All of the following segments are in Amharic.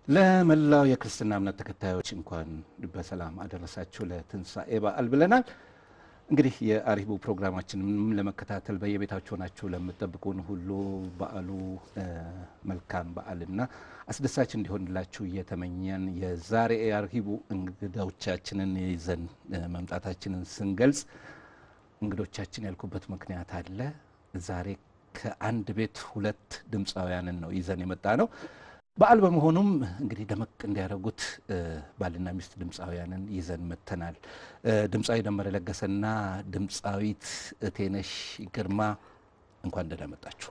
ለመላው የክርስትና እምነት ተከታዮች እንኳን በሰላም አደረሳችሁ ለትንሣኤ በዓል ብለናል። እንግዲህ የአሪቡ ፕሮግራማችንን ለመከታተል በየቤታችሁ ናችሁ ለምትጠብቁን ሁሉ በዓሉ መልካም በዓልና አስደሳች እንዲሆንላችሁ እየተመኘን የዛሬ የአርሂቡ እንግዶቻችንን ይዘን መምጣታችንን ስንገልጽ እንግዶቻችን ያልኩበት ምክንያት አለ። ዛሬ ከአንድ ቤት ሁለት ድምፃውያንን ነው ይዘን የመጣ ነው። በዓል በመሆኑም እንግዲህ ደመቅ እንዲያደርጉት ባልና ሚስት ድምፃውያንን ይዘን መጥተናል። ድምፃዊ ደመረ ለገሰና ድምፃዊት እቴነሽ ግርማ እንኳን ደህና መጣችሁ።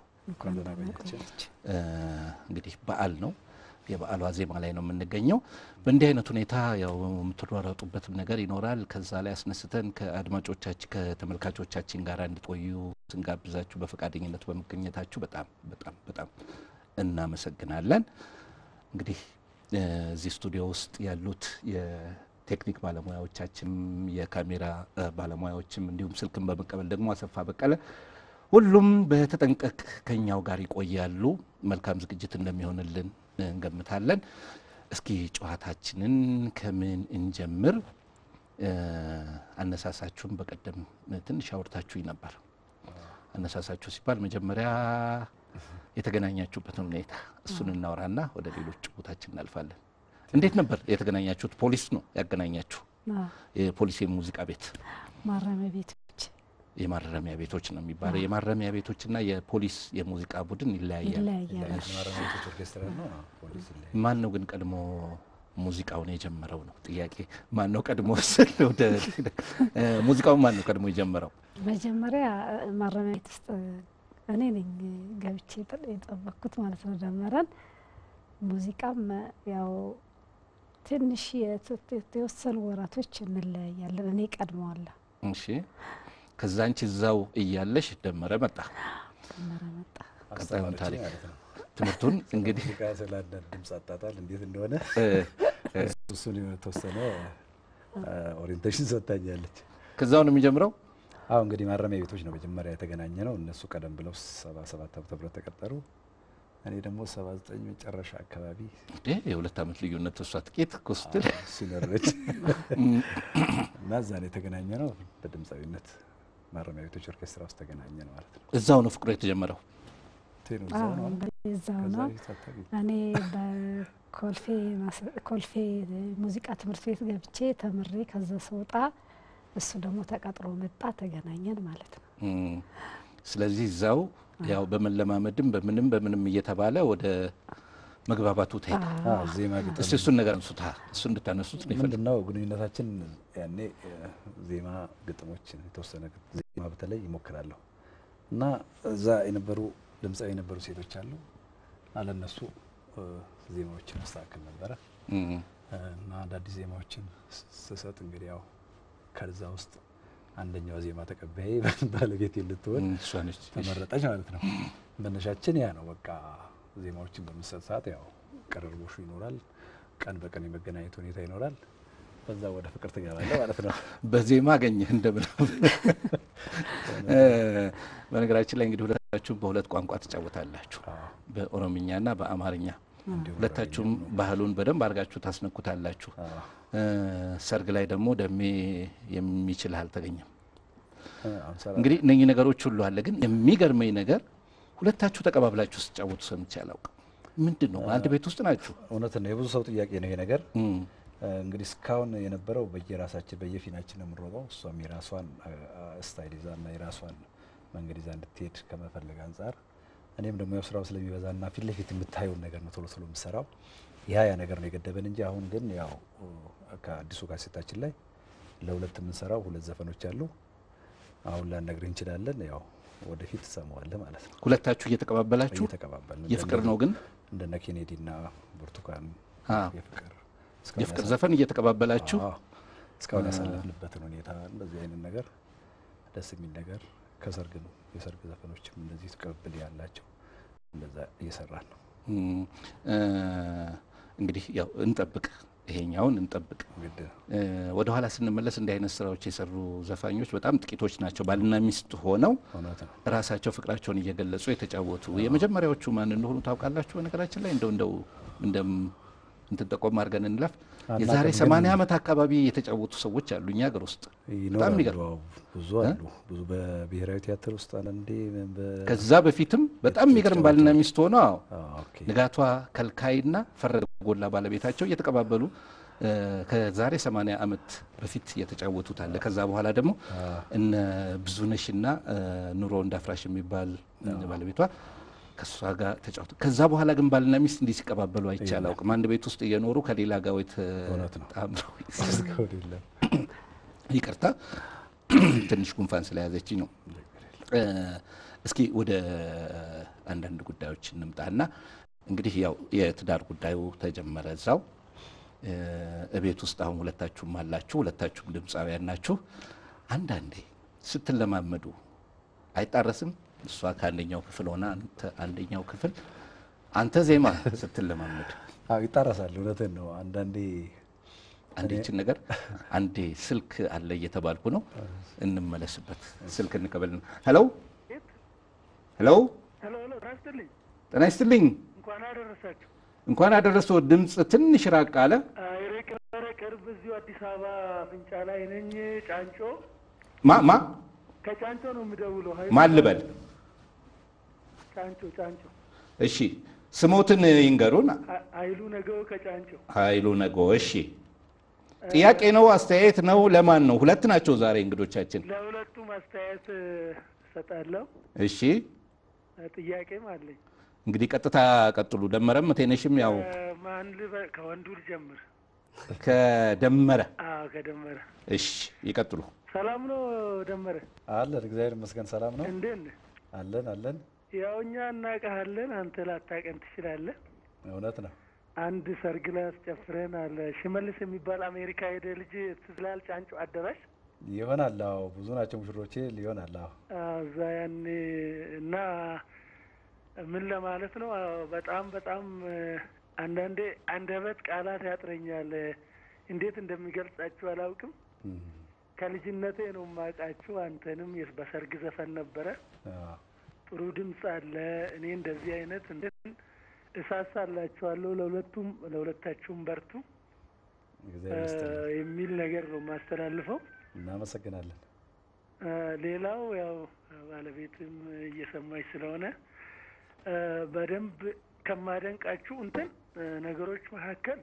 እንግዲህ በዓል ነው። የበዓሉ ዋዜማ ላይ ነው የምንገኘው። በእንዲህ አይነት ሁኔታ ያው የምትሯሯጡበትም ነገር ይኖራል። ከዛ ላይ አስነስተን ከአድማጮቻችን ከተመልካቾቻችን ጋር እንድትቆዩ ስንጋብዛችሁ በፈቃደኝነት በመገኘታችሁ በጣም በጣም በጣም እናመሰግናለን። እንግዲህ እዚህ ስቱዲዮ ውስጥ ያሉት የቴክኒክ ባለሙያዎቻችንም የካሜራ ባለሙያዎችም እንዲሁም ስልክን በመቀበል ደግሞ አሰፋ በቀለ ሁሉም በተጠንቀቅ ከኛው ጋር ይቆያሉ። መልካም ዝግጅት እንደሚሆንልን እንገምታለን። እስኪ ጨዋታችንን ከምን እንጀምር? አነሳሳችሁን በቀደም ትንሽ አውርታችሁኝ ነበር። አነሳሳችሁ ሲባል መጀመሪያ የተገናኛችሁበትን ሁኔታ እሱን እናወራና ወደ ሌሎች ጭቡታችን እናልፋለን። እንዴት ነበር የተገናኛችሁት? ፖሊስ ነው ያገናኛችሁ? የፖሊስ የሙዚቃ ቤት ማረሚያ ቤቶች የማረሚያ ቤቶች ነው የሚባለው። የማረሚያ ቤቶችና የፖሊስ የሙዚቃ ቡድን ይለያያል። ይለያያል። ማን ነው ግን ቀድሞ ሙዚቃውን የጀመረው ነው ጥያቄ። ማን ነው ቀድሞ ስል ወደ ሙዚቃውን ማን ነው ቀድሞ የጀመረው? መጀመሪያ ማረሚያ ቤት ውስጥ እኔ ነኝ ገብቼ የጠበቅኩት ማለት ነው ደመረን። ሙዚቃም ያው ትንሽ የተወሰኑ ወራቶች እንለያያለን። እኔ ቀድመዋለሁ። እሺ ከዛ አንቺ እዛው እያለሽ ደመረ መጣ። ደመረ መጣ። ቀጣዩን ታሪክ ትምህርቱን እንግዲህ ስለ አንዳንድ ድምፅ አጣጣል እንዴት እንደሆነ እሱን የተወሰነ ኦሪንቴሽን ሰጥታኛለች። ከዛው ነው የሚጀምረው። አሁ እንግዲህ ማረሚያ ቤቶች ነው መጀመሪያ የተገናኘ ነው። እነሱ ቀደም ብለው ሰባ ሰባት ዓመተ ምህረት ተቀጠሩ። እኔ ደግሞ ሰባ ዘጠኝ መጨረሻ አካባቢ እንዴ የሁለት ዓመት ልዩነት እሷ ጥቂት እኮ ስትል ሲኖረች እና እዛ ነው የተገናኘ ነው። በድምፃዊነት ማረሚያ ቤቶች ኦርኬስትራ ውስጥ ተገናኘ ነው ማለት ነው። እዛው ነው ፍቅሩ የተጀመረው። ቴኑ አዎ እዛው ነው አይደል? እንግዲህ እዛው ከዛ ነው። በፊት አታውቂም? እኔ በኮልፌ ማስ- ኮልፌ ሙዚቃ ትምህርት ቤት ገብቼ ተምሬ ከዛ ስወጣ እሱ ደግሞ ተቀጥሮ መጣ። ተገናኘን ማለት ነው። እም፣ ስለዚህ እዛው ያው በመለማመድም በምንም በምንም እየተባለ ወደ መግባባቱ ተሄደ። አዎ፣ ዜማ ግጥም እስቲ እሱን ነገር አንሱታ እሱ እንድታነሱት ነው ይፈልግ ምንድን ነው ግንኙነታችን? ያኔ እ፣ ዜማ ግጥሞች የተወሰነ ግጥ- ዜማ በተለይ ይሞክራለሁ እና እዛ የነበሩ ድምፃዊ የነበሩ ሴቶች አሉ አለነሱ እ፣ ዜማዎችን አስተካክል ነበረ እ፣ እና አዳዲስ ዜማዎችን ስ- ስሰጥ እንግዲህ ያው ከዛ ውስጥ አንደኛው ዜማ ተቀባይ ባለቤት ልትሆን እሷ ነች። ተመረጠች ማለት ነው። መነሻችን ያ ነው። በቃ ዜማዎችን በምሰጥ ሰዓት ያው ቅርርቦሹ ይኖራል፣ ቀን በቀን የመገናኘት ሁኔታ ይኖራል። በዛ ወደ ፍቅር ትገባለህ ማለት ነው። በዜማ አገኘህ እንደምን እ፣ በነገራችን ላይ እንግዲህ ሁለታችሁም በሁለት ቋንቋ ትጫወታላችሁ፣ አዎ፣ በኦሮምኛና በአማርኛ እንዲሁም ሁለታችሁም ባህሉን በደንብ አድርጋችሁ ታስነኩታላችሁ። አዎ፣ እ፣ ሰርግ ላይ ደግሞ ደሜ የሚችልህ አልተገኘም። እ፣ አምሳ እንግዲህ እነኚህ ነገሮች ሁሉ አለ። ግን የሚገርመኝ ነገር ሁለታችሁ ተቀባብላችሁ ስትጫወቱ ሰምቼ አላውቅም። ምንድን ነው? አንድ ቤት ውስጥ ናችሁ። እውነት ነው። የብዙ ሰው ጥያቄ ነው ይሄ ነገር። እም፣ እ፣ እንግዲህ እስካሁን የነበረው በየራሳችን በየፊናችን ነው የምንሮጠው። እሷም የራሷን እ፣ ስታይል ይዛ እና የራሷን መንገድ ይዛ እንድትሄድ ከመፈለግ አንጻር እኔም ደግሞ ያው ስራው ስለሚበዛና ፊት ለፊት የምታየውን ነገር ነው ቶሎ ቶሎ የምሰራው። ያ ያ ነገር ነው የገደበን እንጂ አሁን ግን ያው እ፣ ከአዲሱ ካሴታችን ላይ ለሁለት የምንሰራው ሁለት ዘፈኖች አሉ። አሁን ላነግርህ እንችላለን። ያው ወደፊት ትሰማዋለህ ማለት ነው። ሁለታችሁ እየተቀባበላችሁ እየተቀባበልን የፍቅር ነው ግን እንደነ ኬኔዲ እና ብርቱካን አዎ። የፍቅር እስካሁን የፍቅር ያሳ- ዘፈን እየተቀባበላችሁ አዎ። እስካሁን ያሳለፍንበትን ሁኔታ እንደዚህ አይነት ነገር ደስ የሚል ነገር ከሰርግ ነው። የሰርግ ዘፈኖችም እንደዚህ ቅብብል ያላቸው እንደዛ እየሰራን ነው። እም፣ እ፣ እንግዲህ ያው እንጠብቅ ይሄኛውን እንጠብቅ። ግድ ነው። ወደ ኋላ ስንመለስ እንዲህ አይነት ስራዎች የሰሩ ዘፋኞች በጣም ጥቂቶች ናቸው። ባልና ሚስት ሆነው እውነት ነው። ራሳቸው ፍቅራቸውን እየገለጹ የተጫወቱ የመጀመሪያዎቹ ማን እንደሆኑ ታውቃላችሁ? በነገራችን ላይ እንደው እንደው እንደም እንትን ጠቆም አድርገን እንለፍ። አናውቅም የዛሬ ግን- 80 ዓመት አካባቢ የተጫወቱ ሰዎች አሉ እኛ ሀገር ውስጥ በጣም ይኖራሉ። የሚገርም አዎ፣ ብዙ አሉ። ብዙ በብሔራዊ ቲያትር ውስጥ አንዳንዴ በ- ከዛ በፊትም በጣም የሚገርም ባልና ሚስት ሆነው አዎ አዎ፣ ኦኬ። ንጋቷ ከልካይና ፈረደ ጎላ ባለቤታቸው እየተቀባበሉ እ፣ ከዛሬ 80 ዓመት በፊት የተጫወቱት አለ። ከዛ በኋላ ደግሞ እነ ብዙነሽና እ፣ ኑሮ እንዳፍራሽ የሚባል ባለቤቷ ከእሷ ጋር ተጫወቱ። ከዛ በኋላ ግን ባልና ሚስት እንዲህ ሲቀባበሉ አይቼ አላውቅም። አንድ ቤት ውስጥ እየኖሩ ከሌላ ጋር ወይ እውነት ነው። ተጣምረው እስካሁን የለም። ይቅርታ ትንሽ ጉንፋን ስለያዘችኝ ነው። እ፣ እስኪ ወደ አንዳንድ ጉዳዮች እንምጣና እንግዲህ ያው የትዳር ጉዳዩ ተጀመረ እዛው እ፣ እቤት ውስጥ አሁን ሁለታችሁም አላችሁ፣ ሁለታችሁም ድምፃውያን ናችሁ። አንዳንዴ ስትለማመዱ አይጣረስም? እሷ ከአንደኛው ክፍል ሆና አንተ አንደኛው ክፍል አንተ ዜማ ስትለማመድ አዎ ይጣረሳል። እውነትን ነው። አንዳንዴ አንዴችን ነገር አንዴ ስልክ አለ እየተባልኩ ነው። እንመለስበት። ስልክ እንቀበል። ሄሎ ሄሎ፣ ሄሎ ሄሎ፣ ጤና ይስጥልኝ። ጤና ይስጥልኝ። እንኳን አደረሳችሁ። እንኳን አደረሰው። ድምፅ ትንሽ ራቅ አለ። አይሬ ቀረ ቅርብ እዚሁ አዲስ አበባ ፍንጫ ላይ ነኝ። ጫንጮ ማ ማ ከጫንጮ ነው የምደውለው። ኃይሉ ማን ልበል? ጫንጮ ጫንጮ እሺ፣ ስሞትን ይንገሩን። አ- ኃይሉ ነገው ከጫንጮ ኃይሉ ነጎ። እሺ፣ ጥያቄ ነው አስተያየት ነው? ለማን ነው? ሁለት ናቸው ዛሬ እንግዶቻችን። ለሁለቱም አስተያየት እ፣ እሰጣለሁ። እሺ፣ እ፣ ጥያቄም አለኝ። እንግዲህ ቀጥታ ቀጥሉ። ደመረም ቴነሽም ያው እ፣ ማን ልበል? ከወንዱ ልጀምር። ከደመረ አዎ ከደመረ። እሺ፣ ይቀጥሉ። ሰላም ነው ደመረ? አለን። እግዚአብሔር ይመስገን ሰላም ነው። እንዴት ነህ? አለን አለን። ያው እኛ እናውቅሃለን፣ አንተ ላታውቀን ትችላለህ። እውነት ነው። አንድ ሰርግ ላይ አስጨፍረን አለ ሽመልስ የሚባል አሜሪካ ሄደ ልጅ ትዝላል ጫንጮ አዳራሽ ይሆናል። አዎ ብዙ ናቸው ሙሽሮቼ። ሊሆናል። አዎ አዎ፣ እዛ ያኔ እና ምን ለማለት ነው አዎ፣ በጣም በጣም እ፣ አንዳንዴ አንደበት ቃላት ያጥረኛል። እ፣ እንዴት እንደሚገልጻችሁ አላውቅም። እም፣ ከልጅነቴ ነው የማውቃችሁ። አንተንም የስ- በሰርግ ዘፈን ነበረ። አዎ። ጥሩ ድምፅ አለ። እኔ እንደዚህ አይነት እንትን እሳሳላችኋለሁ። ለሁለቱም ለሁለታችሁም በርቱ እግዚአብሔር ይስጥልን። የሚል ነገር ነው የማስተላልፈው። እናመሰግናለን። እ፣ ሌላው ያው ባለቤትም እየሰማች ስለሆነ እ፣ በደንብ ከማደንቃችሁ እንትን እ፣ ነገሮች መካከል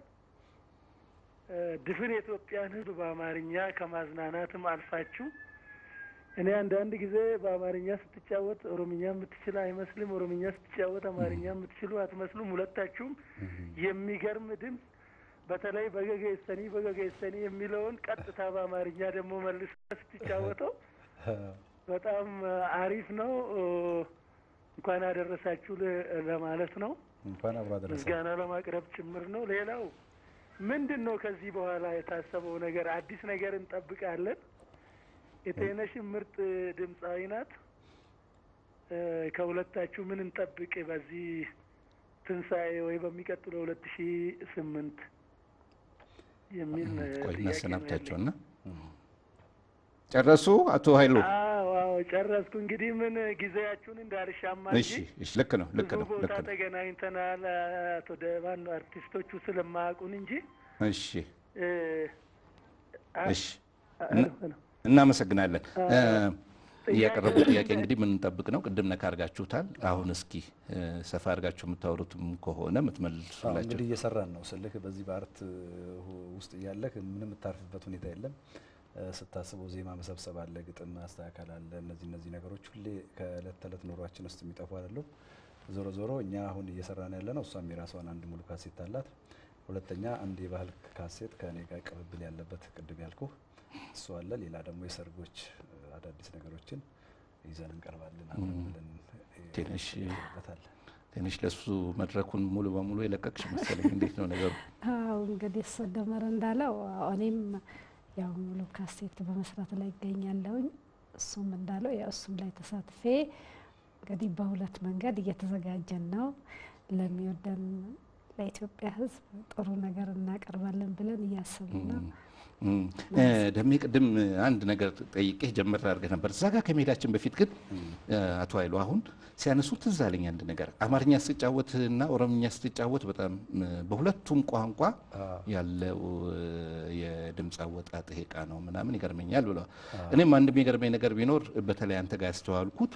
እ፣ ድፍን የኢትዮጵያን ሕዝብ በአማርኛ ከማዝናናትም አልፋችሁ እኔ አንዳንድ ጊዜ በአማርኛ ስትጫወት ኦሮምኛ የምትችል አይመስልም፣ ኦሮምኛ ስትጫወት አማርኛ የምትችሉ አትመስሉም። ሁለታችሁም የሚገርም ድምፅ በተለይ በገገሰኒ በገገሰኒ የሚለውን ቀጥታ በአማርኛ ደግሞ መልስ ስትጫወተው በጣም አሪፍ ነው። እንኳን አደረሳችሁ ለ- ለማለት ነው። እንኳን አብሮ አደረሰ። ምስጋና ለማቅረብ ጭምር ነው። ሌላው ምንድን ነው ከዚህ በኋላ የታሰበው ነገር? አዲስ ነገር እንጠብቃለን። የጤነሽን ምርጥ ድምፃዊ ናት። እ፣ ከሁለታችሁ ምን እንጠብቅ በዚህ ትንሣኤ ወይ በሚቀጥለው ሁለት ሺ ስምንት የሚል እ, ቆይ ጥያቄ ነው እናሰናብታቸውና እም፣ ጨረሱ። አቶ ኃይሉ አዎ አዎ ጨረስኩ። እንግዲህ ምን ጊዜያችሁን እንዳልሻማ እሺ፣ እንጂ እሺ፣ ልክ ነው፣ ልክ ብዙ ነው፣ ቦታ ልክ ነው። ተገናኝተናል። አቶ ደባን ነው አርቲስቶቹ ስለማያውቁን እንጂ እሺ፣ እ፣ አ- እሺ፣ አ- እና- ነው። እናመሰግናለን። አ- እ፣ እያቀረቡ ጥያቄ እንግዲህ ምን እንጠብቅ ነው? ቅድም ነካ አድርጋችሁታል። አሁን እስኪ እ፣ ሰፋ አድርጋችሁ የምታወሩትም ከሆነ አዎ፣ የምትመልሱላቸው እንግዲህ እየሰራን ነው ስልክ በዚህ በአርት ሁ- ውስጥ እያለህ ምንም የምታርፍበት ሁኔታ የለም። እ፣ ስታስበው ዜማ መሰብሰብ አለ፣ ግጥም ማስተካከል አለ። እነዚህ እነዚህ ነገሮች ሁሌ ከእለት ተዕለት ኑሯችን ውስጥ የሚጠፉ አይደሉም። ዞሮ ዞሮ እኛ አሁን እየሰራን ያለ ነው። እሷም የራሷን አንድ ሙሉ ካሴት አላት። ሁለተኛ አንድ የባህል ካሴት ከእኔ ጋር ቅብብል ያለበት ቅድም ያልኩ እሱ አለ። ሌላ ደግሞ የሰርጎች እ፣ አዳዲስ ነገሮችን ይዘን እንቀርባለን አብረን ብለን እ፣ ትንሽ እንቀርብበታለን። ትንሽ ለሱ መድረኩን ሙሉ በሙሉ የለቀቅሽ መሰለኝ። እንዴት ነው ነገሩ? አዎ እንግዲህ እሱ ደመረ እንዳለው አዎ፣ እኔም ያው ሙሉ ካሴት በመስራት ላይ ይገኛለሁኝ። እሱም እንዳለው ያው እሱም ላይ ተሳትፌ እንግዲህ በሁለት መንገድ እየተዘጋጀን ነው። ለሚወደን ለኢትዮጵያ ሕዝብ ጥሩ ነገር እናቀርባለን ብለን እያሰብን ነው። እም፣ እ፣ ደሜ ቅድም አንድ ነገር ጠይቄ ጀመር አድርገህ ነበር። እዛ ጋር ከመሄዳችን በፊት ግን እ፣ አቶ ኃይሉ አሁን ሲያነሱ ትዝ አለኝ አንድ ነገር። አማርኛ ስትጫወት እና ኦሮምኛ ስትጫወት በጣም እ፣ በሁለቱም ቋንቋ ያለው እ፣ የድምፅ አወጣጥ ይሄ ቃ ነው ምናምን ይገርመኛል ብለዋል። እኔም አንድ የሚገርመኝ ነገር ቢኖር በተለይ አንተ ጋር ያስተዋልኩት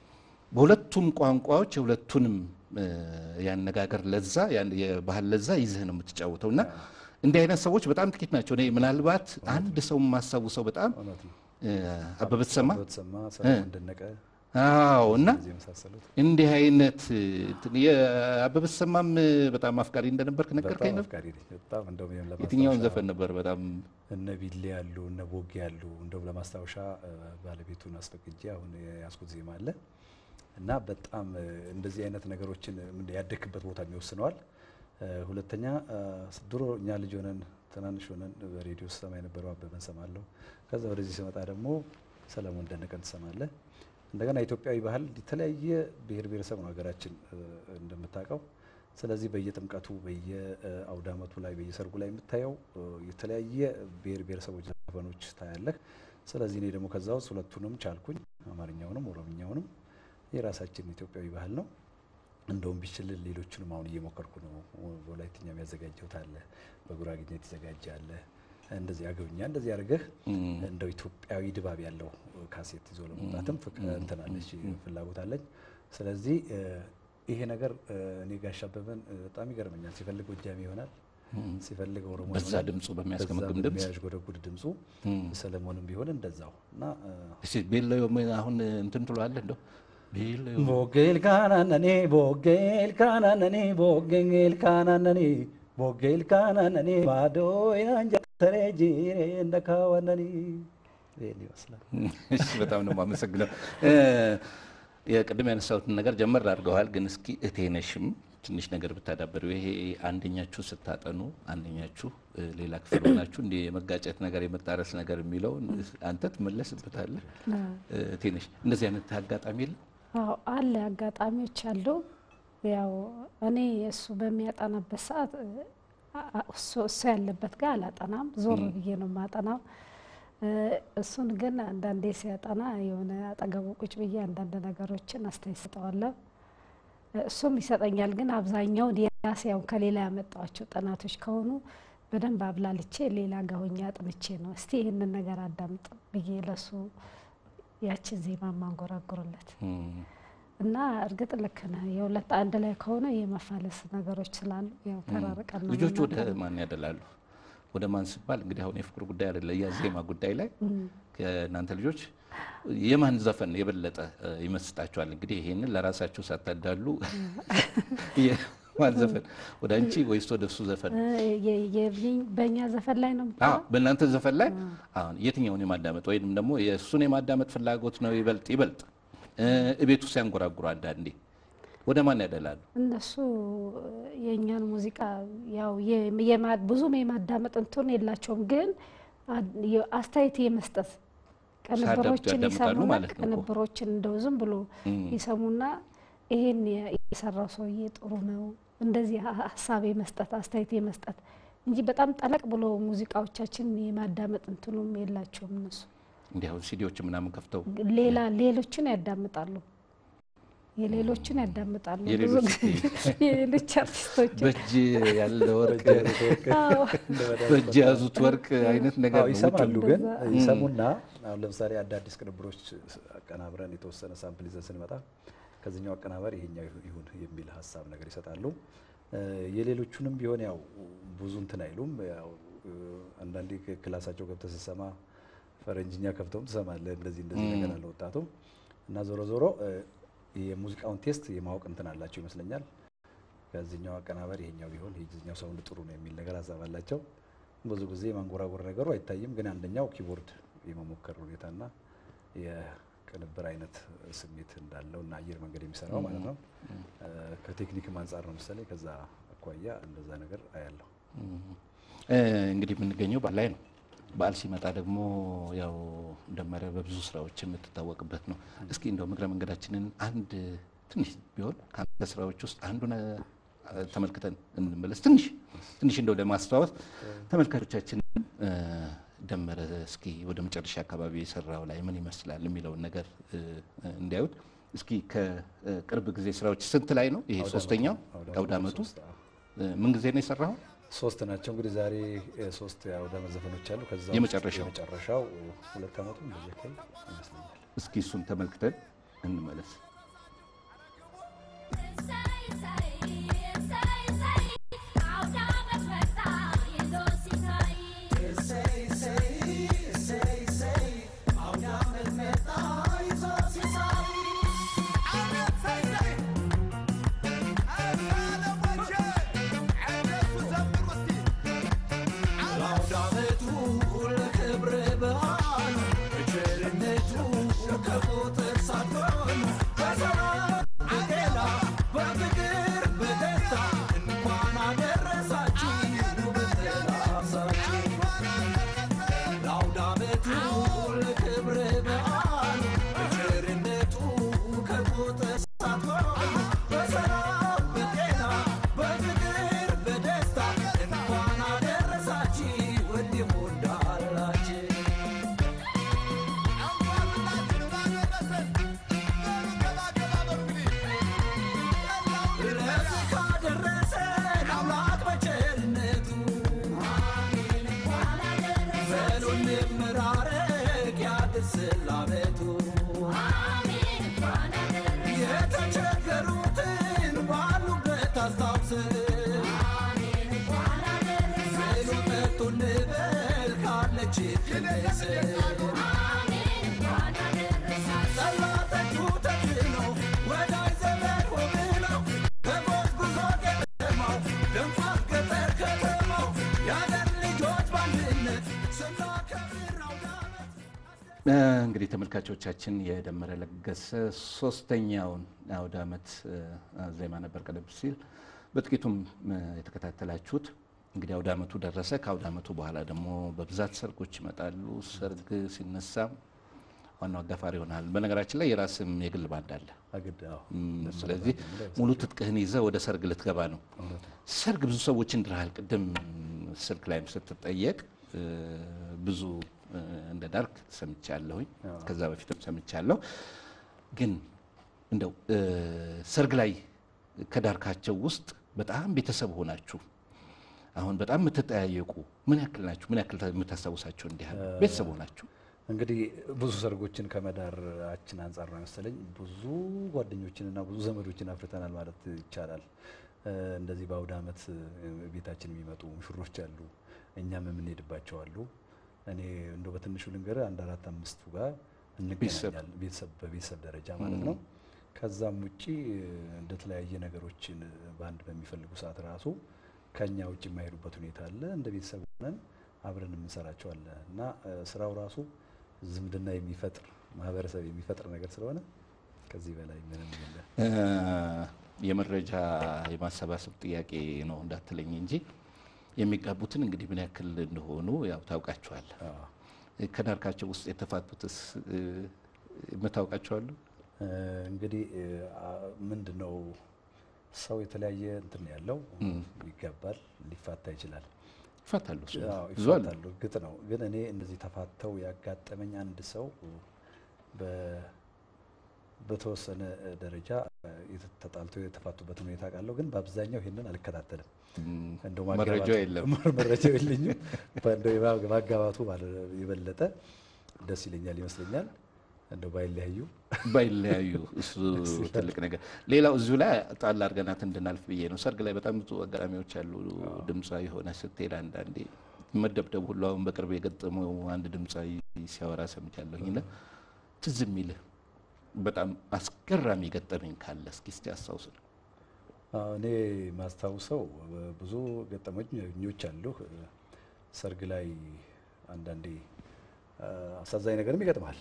በሁለቱም ቋንቋዎች የሁለቱንም እ፣ የአነጋገር ለዛ ያን- የባህል ለዛ ይዘህ ነው የምትጫወተው እና እንዲህ አይነት ሰዎች በጣም ጥቂት ናቸው። እኔ ምናልባት አንድ ሰው የማስታውሰው በጣም እውነት ነው። እ፣ አበበ ተሰማ በተሰማ ሰለሞን ደነቀ አዎ እና እዚህ የመሳሰሉት እንዲህ አይነት እንትን የአበበ ተሰማም በጣም አፍቃሪ እንደነበርክ ነገርከኝ በጣም ነበር። አፍቃሪ ነኝ። በጣም እንደውም ይሄን ለማስታወሻ የትኛውን ዘፈን ነበር በጣም እነ ቢሌ ያሉ እነ ቦጌ ያሉ እንደውም ለማስታወሻ እ፣ ባለቤቱን አስፈቅጄ አሁን የያዝኩት ዜማ አለ እና በጣም እ፣ እንደዚህ አይነት ነገሮችን ምን ያደግክበት ቦታ ይወስነዋል። እ፣ ሁለተኛ እ፣ ድሮ እኛ ልጅ ሆነን ትናንሽ ሆነን በሬዲዮ ስሰማ የነበረው አበበን ሰማለሁ። ከዛ ወደዚህ ስመጣ ደግሞ ሰለሞን ደነቀን ትሰማለህ። እንደገና ኢትዮጵያዊ ባህል የተለያየ ብሔር ብሔረሰብ ነው ሀገራችን እ፣ እንደምታውቀው። ስለዚህ በየጥምቀቱ በየአውደ ዓመቱ ላይ በየሰርጉ ላይ የምታየው እ፣ የተለያየ ብሔር ብሔረሰቦች ዘፈኖች ታያለህ። ስለዚህ እኔ ደግሞ ከዛ ውስጥ ሁለቱንም ቻልኩኝ፣ አማርኛውንም ኦሮምኛውንም። የራሳችን ኢትዮጵያዊ ባህል ነው። እንደውም ቢችል ሌሎቹንም አሁን እየሞከርኩ ነው። በወላይትኛ የሚያዘጋጀውት አለ፣ በጉራግኛ የተዘጋጀ አለ። እንደዚህ አገውኛ እንደዚህ አድርገህ እንደው ኢትዮጵያዊ ድባብ ያለው ካሴት ይዞ ለመውጣትም ፍቅ- እንትን አለች ፍላጎት አለኝ። ስለዚህ እ፣ ይሄ ነገር እ፣ እኔ ጋሽ አበበን እ፣ በጣም ይገርመኛል። ሲፈልግ ጎጃሜ ይሆናል፣ ሲፈልግ ኦሮሞ በዛ ይሆናል። ድምፁ በሚያስገመግም በዛ ድምፅ በሚያዥጎደጉድ ድምፁ ሰለሞንም ቢሆን እንደዛው እና እ፣ እስኪ ቤሎ አሁን እንትን ትለዋለህ እንደው ቤሎ ቦጌል ካናነኔ ቦጌል ካናነኔ ቦጌል ካናነኔ ቦጌል ካናነኔ ማዶ ያንጀተሬ ጂሬ እንደካዋነኒ ይህን ይመስላል። እሺ በጣም ነው የማመሰግነው። እ፣ የቅድም ያነሳሁትን ነገር ጀመር አድርገዋል፣ ግን እስኪ እቴነሽም ትንሽ ነገር ብታዳበሩ ይሄ አንደኛችሁ ስታጠኑ አንደኛችሁ እ፣ ሌላ ክፍል ሆናችሁ እንዲህ የመጋጨት ነገር የመጣረስ ነገር የሚለውን አንተ ትመለስበታለህ። እ፣ እቴነሽ እንደዚህ አይነት አጋጣሚ የለም? አዎ አለ፣ አጋጣሚዎች አሉ። ያው እኔ እሱ በሚያጠናበት ሰዓት እ፣ አ- አ- እሱ እሱ ያለበት ጋር አላጠናም፣ ዞር ብዬ ነው የማጠናው። እ፣ እሱን ግን አንዳንዴ ሲያጠና የሆነ አጠገቡ ቁጭ ብዬ አንዳንድ ነገሮችን አስተያየት ሰጠዋለሁ። እሱም ይሰጠኛል። ግን አብዛኛውን የራሴ ያው ከሌላ ያመጣኋቸው ጥናቶች ከሆኑ በደንብ አብላልቼ ሌላ ጋር ሆኜ አጥንቼ ነው እስቲ ይህንን ነገር አዳምጥ ብዬ ለሱ ያችን ዜማ ማንጎራጉርለት እም፣ እና እርግጥ ልክ ነህ። የሁለት አንድ ላይ ከሆነ የመፋለስ ነገሮች ስላሉ ያው ተራርቀን ነው ልጆች ወደ የምናጠናው። ማን ያደላሉ? ወደ ማን ሲባል እንግዲህ አሁን የፍቅር ጉዳይ አይደለ የዜማ ጉዳይ ላይ ከእናንተ ልጆች የማን ዘፈን የበለጠ እ፣ ይመስጣችኋል? እንግዲህ ይሄንን ለራሳችሁ ሳታዳሉ የማን ዘፈን ወደ አንቺ ወይስ ወደ እሱ ዘፈን? እ፣ የ- የ- በእኛ ዘፈን ላይ ነው አዎ የምትለው? በእናንተ ዘፈን ላይ አሁን የትኛውን የማዳመጥ ወይም ደግሞ የእሱን የማዳመጥ ፍላጎት ነው ይበልጥ ይበልጥ እ፣ እቤቱ ሲያንጎራጉሩ አንዳንዴ ወደ ማን ያደላሉ? እነሱ የእኛን ሙዚቃ ያው የ- የማ- ብዙም የማዳመጥ እንትን የላቸውም፣ ግን አ- የ- አስተያየት የመስጠት ቅንብሮችን ያዳምጣሉ ይሰሙና ማለት ነው እኮ። ቅንብሮችን እንደው ዝም ብሎ ይሰሙና ይሄን የ- የሰራው ሰውዬ ጥሩ ነው እንደዚህ ሀ- ሀሳብ የመስጠት አስተያየት የመስጠት እንጂ በጣም ጠለቅ ብሎ ሙዚቃዎቻችን የማዳመጥ እንትኑም የላቸውም እነሱ እንዲህ አሁን ሲዲዎች ምናምን ከፍተው ሌላ ሌሎችን ያዳምጣሉ የሌሎችን ያዳምጣሉ ብዙ የሌሎች ጊዜ የሌሎች አርቲስቶችን በእጅ ያለ ወርቅ አዎ በእጅ የያዙት ወርቅ አይነት ነገር አዎ ነው። ይሰማሉ። ውጭ- ግን እንደዛ። ይሰሙና አሁን ለምሳሌ አዳዲስ ቅንብሮች አቀናብረን የተወሰነ ሳምፕል ይዘን ስንመጣ ከዚህኛው አቀናባሪ ይሄኛው ይሁ- ይሁን የሚል ሀሳብ ነገር ይሰጣሉ። እ፣ የሌሎቹንም ቢሆን ያው ብዙ እንትን አይሉም። ያው እ፣ አንዳንዴ ክላሳቸው ገብተህ ስትሰማ ፈረንጅኛ ከፍተውም ትሰማለህ። እንደዚህ እንደዚህ ነገር አለ ወጣቱ እና ዞሮ ዞሮ እ፣ የሙዚቃውን ቴስት የማወቅ እንትን አላቸው ይመስለኛል። ከዚህኛው አቀናባሪ ይሄኛው ቢሆን ይሄኛው ሳውንድ ጥሩ ነው የሚል ነገር ሀሳብ አላቸው። ብዙ ጊዜ የማንጎራጎር ነገሩ አይታይም። ግን አንደኛው ኪቦርድ የመሞከር ሁኔታና የቅንብር አይነት ስሜት እንዳለው እና አየር መንገድ የሚሰራው ማለት ነው። እ፣ ከቴክኒክም አንጻር ነው መሰለኝ። ከዛ አኳያ እንደዛ ነገር አያለሁ። እ፣ እንግዲህ የምንገኘው በዓል ላይ ነው። በዓል ሲመጣ ደግሞ ያው ደመረ በብዙ ስራዎች የምትታወቅበት ነው። እስኪ እንደው እግረ መንገዳችንን አንድ ትንሽ ቢሆን ከአንተ ስራዎች ውስጥ አንዱን ተመልክተን እንመለስ። ትንሽ ትንሽ እንደው ለማስተዋወስ ተመልካቾቻችንን እ፣ ደመረ እስኪ ወደ መጨረሻ አካባቢ የሰራው ላይ ምን ይመስላል የሚለውን ነገር እ፣ እንዲያዩት እስኪ ከቅርብ ጊዜ ስራዎች ስንት ላይ ነው ይሄ ሶስተኛው አውደ ዓመቱ ሶስት፣ አዎ። እ፣ ምን ጊዜ ነው የሰራው? ሶስት ናቸው እንግዲህ ዛሬ እ፣ ሶስት የአውደ ዓመት ዘፈኖች አሉ። ከዛ ውስጥ የመጨረሻው? የመጨረሻው እ፣ ሁለት ዓመቱ እንደዚህ አካባቢ ይመስለኛል። እስኪ እሱን ተመልክተን እንመለስ። እ፣ እንግዲህ ተመልካቾቻችን የደመረ ለገሰ ሶስተኛውን አውደ ዓመት እ፣ ዜማ ነበር ቀደም ሲል በጥቂቱም እ፣ የተከታተላችሁት። እንግዲህ አውደ ዓመቱ ደረሰ። ከአውደ ዓመቱ በኋላ ደግሞ በብዛት ሰርጎች ይመጣሉ። ሰርግ ሲነሳ ዋናው አጋፋሪ ይሆናል። በነገራችን ላይ የራስም የግል ባንድ አለ። አግድ አዎ። እም፣ ስለዚህ ሙሉ ትጥቅህን ይዘህ ወደ ሰርግ ልትገባ ነው። ሰርግ ብዙ ሰዎችን ድረሃል። ቅድም ስልክ ላይም ስትጠየቅ እ፣ ብዙ እ፣ እንደ ዳርክ ሰምቻለሁኝ። ከዛ በፊትም ሰምቻለሁ። ግን እንደው እ፣ ሰርግ ላይ ከዳርካቸው ውስጥ በጣም ቤተሰብ ሆናችሁ አሁን በጣም የምትጠያየቁ ምን ያክል ናችሁ? ምን ያክል የምታስታውሳቸው እንዲህ ያሉ ቤተሰብ ሆናችሁ እንግዲህ ብዙ ሰርጎችን ከመዳራችን አንጻር ነው መሰለኝ ብዙ ጓደኞችንና ብዙ ዘመዶችን አፍርተናል ማለት ይቻላል። እ፣ እንደዚህ በአውደ ዓመት እ፣ ቤታችን የሚመጡ ሙሽሮች አሉ፣ እኛም የምንሄድባቸው አሉ። እኔ እንደው በትንሹ ልንገርህ አንድ አራት አምስቱ ጋር እንገናኛለን፣ ቤተሰብ በቤተሰብ ደረጃ ማለት ነው። ከዛም ውጪ እ፣ እንደተለያየ ነገሮችን በአንድ በሚፈልጉ ሰዓት ራሱ ከኛ ውጭ የማይሄዱበት ሁኔታ አለ። እንደ ቤተሰብ ሆነን አብረን የምንሰራቸው አለ እና እ፣ ስራው ራሱ ዝምድና የሚፈጥር ማህበረሰብ የሚፈጥር ነገር ስለሆነ ከዚህ በላይ ምንም የለም። እ፣ የመረጃ የማሰባሰብ ጥያቄ ነው እንዳትለኝ እንጂ የሚጋቡትን እንግዲህ ምን ያክል እንደሆኑ ያው ታውቃቸዋል። አዎ። ከዳርካቸው ውስጥ የተፋቱትስ እ፣ የምታውቃቸው አሉ? እ፣ እንግዲህ እ፣ አ- ምንድን ነው ሰው የተለያየ እንትን ያለው ይጋባል፣ ሊፋታ ይችላል። ይፋታሉ። እሱ አዎ፣ ብዙ አሉ። ይፋታሉ። እርግጥ ነው። ግን እኔ እንደዚህ ተፋተው ያጋጠመኝ አንድ ሰው በ- በተወሰነ ደረጃ የተ- ተጣልቶ የተፋቱበትን ሁኔታ ቃለሁ። ግን በአብዛኛው ይሄንን አልከታተልም። እም፣ እንደው መረጃው ማጋባቱ- የለም። መረጃው የለኝም። በእንደው የማ- ማጋባቱ ባለ- የበለጠ ደስ ይለኛል ይመስለኛል። እንደው ባይለያዩ ባይለያዩ እሱ ትልቅ ነገር። ሌላው እዚሁ ላይ ጣል አድርገናት እንድናልፍ ብዬ ነው። ሰርግ ላይ በጣም ብዙ አጋጣሚዎች አሉ። ድምፃዊ የሆነ ስትሄድ አንዳንዴ መደብደብ ሁሉ አሁን በቅርብ የገጠመው አንድ ድምፃዊ ሲያወራ ሰምቻለሁኝ እና ትዝ የሚልህ በጣም አስገራሚ ገጠመኝ ካለ እስኪ እስቲ አስታውስ ነው። አዎ፣ እኔ ማስታውሰው ብዙ ገጠመኞች አሉ። ሰርግ ላይ አንዳንዴ አ፣ አሳዛኝ ነገርም ይገጥማል።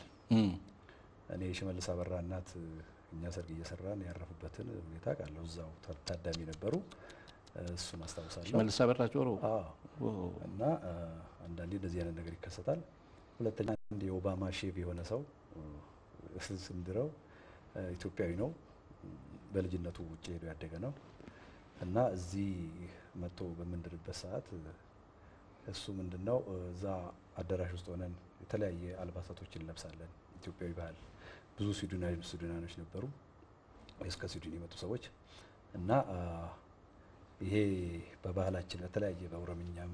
እኔ የሽመልስ አበራ እናት እኛ ሰርግ እየሰራን ያረፉበትን ሁኔታ ቃለሁ። እዛው ታ- ታዳሚ ነበሩ። እሱን አስታውሳለሁ። ሽመልስ አበራ ጆሮ አዎ። ኦ፣ እና አ፣ አንዳንዴ እንደዚህ አይነት ነገር ይከሰታል። ሁለተኛ አንድ የኦባማ ሼፍ የሆነ ሰው እ፣ ስንድረው እ፣ ኢትዮጵያዊ ነው። በልጅነቱ ውጭ ሄዶ ያደገ ነው። እና እዚህ መጥቶ በምንድርበት ሰዓት እሱ ምንድን ነው እዛ አዳራሽ ውስጥ ሆነን የተለያየ አልባሳቶችን እንለብሳለን። ኢትዮጵያዊ ባህል ብዙ ስዊድናዊ ስዊድናኖች ነበሩ እስከ ስዊድን የመጡ ሰዎች እና አ፣ ይሄ በባህላችን በተለያየ በኦሮምኛም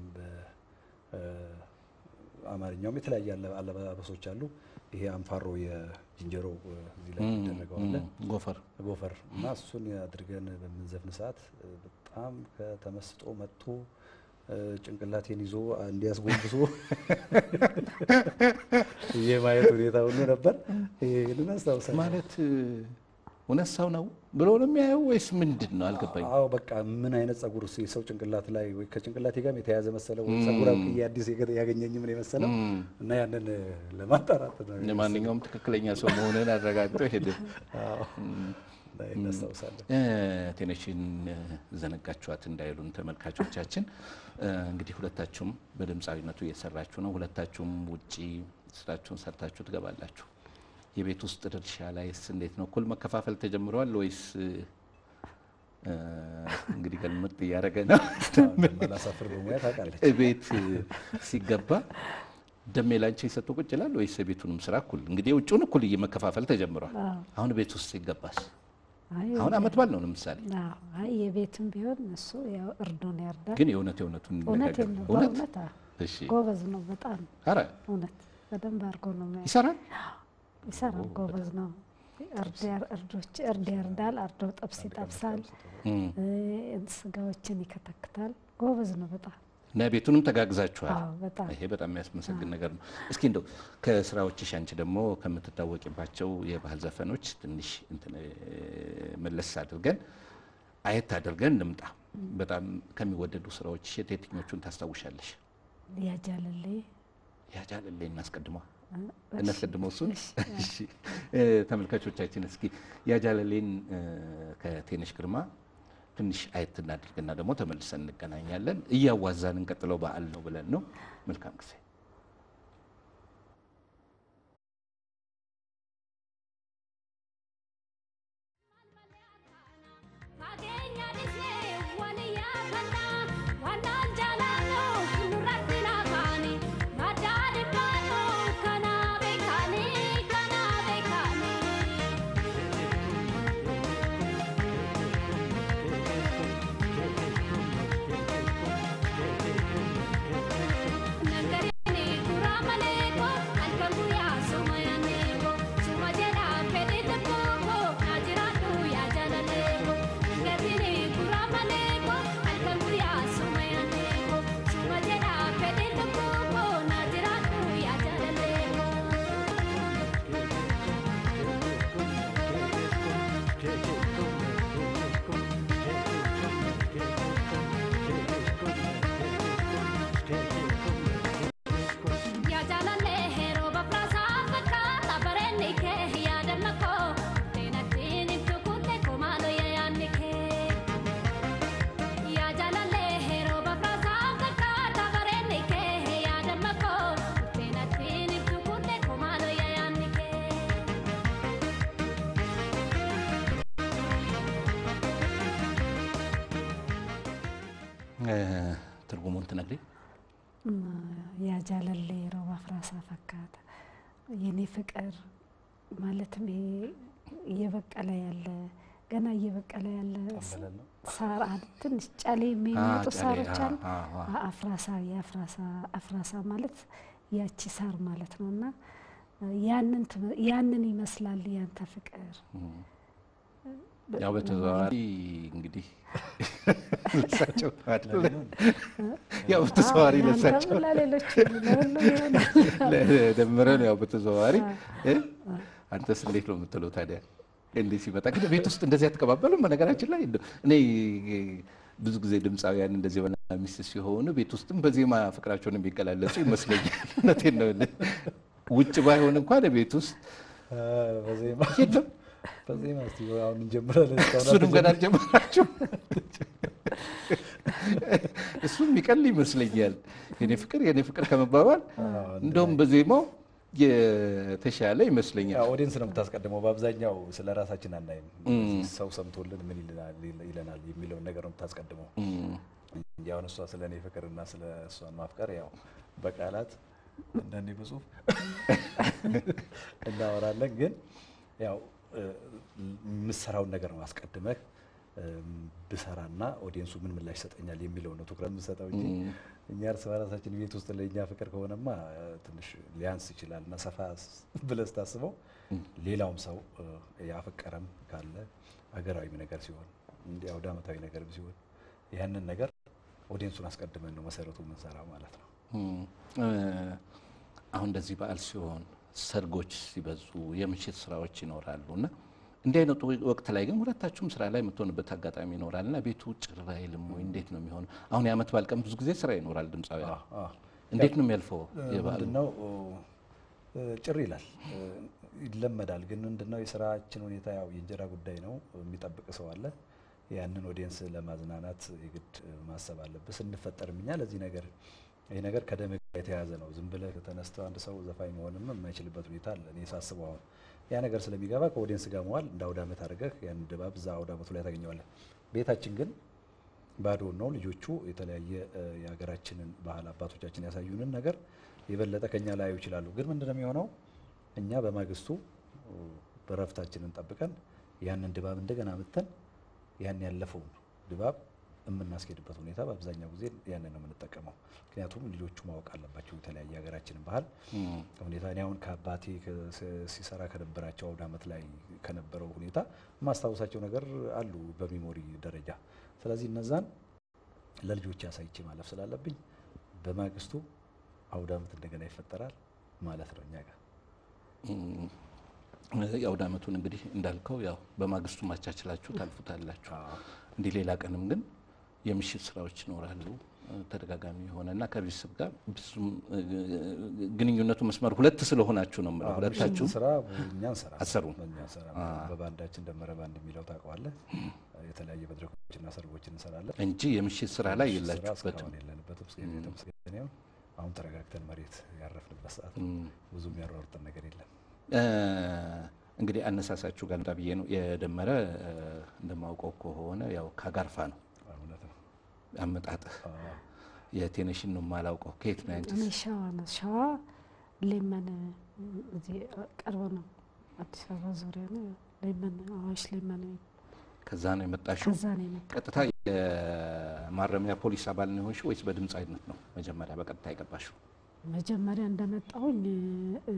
በአማርኛውም የተለያየ አለ- አለባበሶች አሉ። ይሄ አንፋሮ የዝንጀሮ እ፣ እዚህ ላይ የሚደረገው አለ ጎፈር ጎፈር እና እሱን አድርገን በምንዘፍን ሰዓት እ፣ በጣም ከተመስጦ መጥቶ እ፣ ጭንቅላቴን ይዞ እንዲያስጎንብሶ የማየት ሁኔታ ሁሉ ነበር። ይህንን አስታውሳለሁ። ማለት እ፣ እውነት ሰው ነው ብሎ ነው የሚያየው ወይስ ምንድን ነው? አልገባኝ። አዎ በቃ ምን አይነት ጸጉር የሰው ጭንቅላት ላይ ወይ ከጭንቅላቴ ጋር የተያዘ መሰለው ወይ ጸጉር አብቅዬ አዲስ የገ- ያገኘኝ ምን የመሰለው እና ያንን እ፣ ለማጣራት ነው። ለማንኛውም ትክክለኛ ሰው መሆንን አረጋግጦ ሄደ። አዎ፣ እና ይህን አስታውሳለሁ። ቴነሽን ዘነጋችኋት እንዳይሉን ተመልካቾቻችን። እ፣ እንግዲህ ሁለታችሁም በድምፃዊነቱ እየሰራችሁ ነው። ሁለታችሁም ውጪ ስራችሁን ሰርታችሁ ትገባላችሁ። የቤት ውስጥ ድርሻ ላይስ እንዴት ነው? እኩል መከፋፈል ተጀምሯል ወይስ እ፣ እንግዲህ ገልምጥ እያደረገ ነው? መላሳፍር በሙያ ታውቃለች። ቤት ሲገባ ደሜ ላንቺ ሰጥቶ ቁጭ ይላል ወይስ የቤቱንም ስራ እኩል? እንግዲህ የውጭውን እኩል መከፋፈል ተጀምሯል። አዎ። አሁን ቤት ውስጥ ሲገባስ? አይ አሁን አመት ባል ነው ለምሳሌ አዎ፣ አይ የቤትም ቢሆን እሱ ያው እርዱን ያርዳል። ግን የእውነት የእውነቱን እውነት እንነጋገር። ነው፣ እውነት በእውነት አዎ። እሺ፣ ጎበዝ ነው በጣም ኧረ እውነት በደንብ አድርጎ ነው የሚያ- ይሰራል። ይሰራል። ጎበዝ ነው። እርድ ያር- እርዶች እርድ ያርዳል፣ አርዶ ጥብስ ይጠብሳል፣ እም። እ፣ ስጋዎችን ይከተክታል። ጎበዝ ነው በጣም እና ቤቱንም ተጋግዛችኋል። አዎ፣ በጣም ይሄ በጣም የሚያስመሰግን ነገር ነው። እስኪ እንደው ከስራዎችሽ አንቺ ደግሞ ከምትታወቂባቸው የባህል ዘፈኖች ትንሽ እንትን እ፣ መለስ አድርገን አየት አድርገን እንምጣ። በጣም ከሚወደዱ ስራዎች የትኞቹን ታስታውሻለሽ? ያጃለሌ ያጃለሌ እናስቀድመዋ እ፣ እናስቀድመው እሱን። እሺ እ፣ ተመልካቾቻችን እስኪ ያጃለሌን እ፣ ከቴነሽ ግርማ ትንሽ አየት እናድርግና ደግሞ ተመልሰን እንገናኛለን። እያዋዛን እንቀጥለው በዓል ነው ብለን ነው። መልካም ጊዜ። Fageenya dhisee waliyaa kannaa wannaan jaalannoo nurratti naafaani maddaa dhibbaannoo kanaa beekanii kanaa beekanii. Nagariini kuraa maleeko halkan guyyaa suma yaanneeko suma jedhaa fedhii tokkoo naa jiraadhu yaa jaalaleeko. Nagariini kuraa maleeko halkan guyyaa suma yaanneeko suma jedhaa fedhii tokkoo naa jiraadhu yaa jaalaleeko. Yaa jaalallee heroo bafraasaa fakkaata bareenni kee yaadannoo koo seenattiin ibsu kuttee komaaloo yaadni kee. Yaa jaalallee heroo bafraasaa fakkaata bareenni kee yaadannoo koo seenattiin ibsu kuttee komaaloo yaadni kee. እ፣ ትርጉሙን ትነግሪኝ? ያጃለሌ ሮባ ፍራሳ ፈካተ የኔ ፍቅር ማለትም ይሄ እየበቀለ ያለ ገና እየበቀለ ያለ ጠንበለል ነው። ሳር አለ። ትንሽ ጨሌ የሚመጡ ጨሌ፣ ሳሮች አ- አሉ። አ- አ- አ- አፍራሳ የአፍራሳ አፍራሳ ማለት ያቺ ሳር ማለት ነው እና ያንን ትመ- ያንን ይመስላል ያንተ ፍቅር ያው በተዘዋዋሪ እንግዲህ ለሳቸው አይደለ? ያው በተዘዋዋሪ አዎ፣ ለሳቸው ለአንተም ለሌሎች ለሁሉም ይሆናል። ደምረን ያው በተዘዋዋሪ እ? አንተስ እንዴት ነው የምትለው ታዲያ? እንዴት ሲመጣ ግን ቤት ውስጥ እንደዚህ አትቀባበሉም? በነገራችን ላይ እንደው እኔ ብዙ ጊዜ ድምፃውያን እንደዚህ ባልና ሚስት ሲሆኑ ቤት ውስጥም በዜማ ፍቅራቸውን የሚገላለጹ ይመስለኛል። እውነቴን ነው የምልህ። ውጭ ባይሆን እንኳን ቤት ውስጥ አ፣ በዜማ የለም። በዜማ እስቲ አሁን እንጀምራለን። እስካሁን እሱንም ገና አልተጀመረም። አልጀመራችሁ። እሱም የሚቀል ይመስለኛል። የኔ ፍቅር የኔ ፍቅር ከመባባል እንደውም በዜማው የተሻለ ይመስለኛል። ኦዲየንስ ነው የምታስቀድመው። በአብዛኛው ስለ ራሳችን አናይም። ሰው ሰምቶልን ምን ይለናል ይለናል የሚለውን ነገር ነው የምታስቀድመው እንጂ አሁን እሷ ስለ እኔ ፍቅርና ስለ እሷን ማፍቀር ያው በቃላት እንደኔ በጽሁፍ እናወራለን። ግን ያው እ፣ የምሰራውን ነገር ነው አስቀድመህ እም፣ ብሰራና ኦዲየንሱ ምን ምላሽ ይሰጠኛል የሚለው ነው ትኩረት የምሰጠው እንጂ እኛ እርስ በራሳችን ቤት ውስጥ ለእኛ ፍቅር ከሆነማ እ፣ ትንሽ ሊያንስ ይችላል እና ሰፋ ስ- ብለህ ስታስበው ሌላውም ሰው እ፣ ያፈቀረም ካለ ሀገራዊ ነገር ሲሆን እንዲህ አውደ ዓመታዊ ነገር ሲሆን ያንን ነገር ኦዲየንሱን አስቀድመን ነው መሰረቱ የምንሰራው ማለት ነው። እም፣ እ፣ አሁን እንደዚህ በዓል ሲሆን ሰርጎች ሲበዙ የምሽት ስራዎች ይኖራሉ እና እንዲህ አይነቱ ወቅት ላይ ግን ሁለታችሁም ስራ ላይ የምትሆንበት አጋጣሚ ይኖራል እና ቤቱ ጭር አይልም ወይ? እንዴት ነው የሚሆነው? አሁን የዓመት በዓል ቀን ብዙ ጊዜ ስራ ይኖራል ድምፃውያን። አዎ፣ አዎ። እንዴት ነው የሚያልፈው የበዓሉ? ምንድነው እ፣ ጭር ይላል እ፣ ይለመዳል። ግን ምንድነው የስራችን ሁኔታ ያው የእንጀራ ጉዳይ ነው። የሚጠብቅ ሰው አለ። ያንን ኦዲየንስ ለማዝናናት የግድ ማሰብ አለብህ። ስንፈጠርም እኛ ለዚህ ነገር ይህ ነገር ከደም ጋር የተያያዘ ነው። ዝም ብለህ ተነስተህ አንድ ሰው ዘፋኝ መሆንም የማይችልበት ሁኔታ አለ። እኔ ሳስበው አሁን ያ ነገር ስለሚገባ ከኦዲየንስ ጋር መዋል እንደ አውደ ዓመት አድርገህ ያን ድባብ እዛ አውደ ዓመቱ ላይ ታገኘዋለህ። ቤታችን ግን ባዶ ነው። ልጆቹ የተለያየ እ፣ የሀገራችንን ባህል አባቶቻችን ያሳዩንን ነገር የበለጠ ከኛ ላያዩ ይችላሉ። ግን ምንድነው የሚሆነው? እኛ በማግስቱ እ፣ በረፍታችንን ጠብቀን ያንን ድባብ እንደገና ምተን ያን ያለፈውን ድባብ የምናስኬድበት ሁኔታ በአብዛኛው ጊዜ ያንን ነው የምንጠቀመው። ምክንያቱም ልጆቹ ማወቅ አለባቸው የተለያየ ሀገራችንን ባህል ሁኔታ። እኔ አሁን ከአባቴ ከ- ሲሰራ ከነበራቸው አውደ ዓመት ላይ ከነበረው ሁኔታ የማስታወሳቸው ነገር አሉ በሚሞሪ ደረጃ። ስለዚህ እነዛን ለልጆች አሳይቼ ማለፍ ስላለብኝ በማግስቱ አውደ ዓመት እንደገና ይፈጠራል ማለት ነው እኛ ጋር። የአውደ ዓመቱን እንግዲህ እንዳልከው ያው በማግስቱ ማቻችላችሁ ታልፉታላችሁ። እንዲህ ሌላ ቀንም ግን የምሽት ስራዎች ይኖራሉ እ፣ ተደጋጋሚ የሆነ እና ከቤተሰብ ጋር ብዙም እ፣ ግንኙነቱ መስመር ሁለት ስለሆናችሁ ነው የምለው። ሁለታችሁ ምሽት ስራ እኛ እንሰራ አትሰሩም? እኛ እንሰራ በባንዳችን ደመረ ባንድ የሚለው ታውቀዋለህ። የተለያየ መድረኮችና ሰርጎችን እንሰራለን። እንጂ የምሽት ስራ ላይ ምሽት ስራ የላችሁበትም። እስካሁን የለንበትም። እስከ የተመስገን ይሁን። አሁን ተረጋግተን መሬት ያረፍንበት ሰዓት ነው። ብዙ የሚያሯርጠን ነገር የለም። እ፣ እንግዲህ አነሳሳችሁ ጋር ልምጣ ብዬ ነው። የደመረ እ፣ እንደማውቀው ከሆነ ያው ከአጋርፋ ነው እውነት ነው። አመጣጥህ። የቴነሽን ነው የማላውቀው። ከየት ነው እኔ ያንቺስ? ሸዋ ነው። ሸዋ ሌመን እዚህ ቅርብ ነው። አዲስ አበባ ዙሪያ ነው። ሌመን አዋሽ ሌመን ከዛ ነው የመጣሽው? ከዛ ነው የመጣ ቀጥታ የማረሚያ ፖሊስ አባል ነው የሆንሽው ወይስ በድምፃዊነት ነው መጀመሪያ በቀጥታ የገባሽው? መጀመሪያ እንደመጣሁኝ እ፣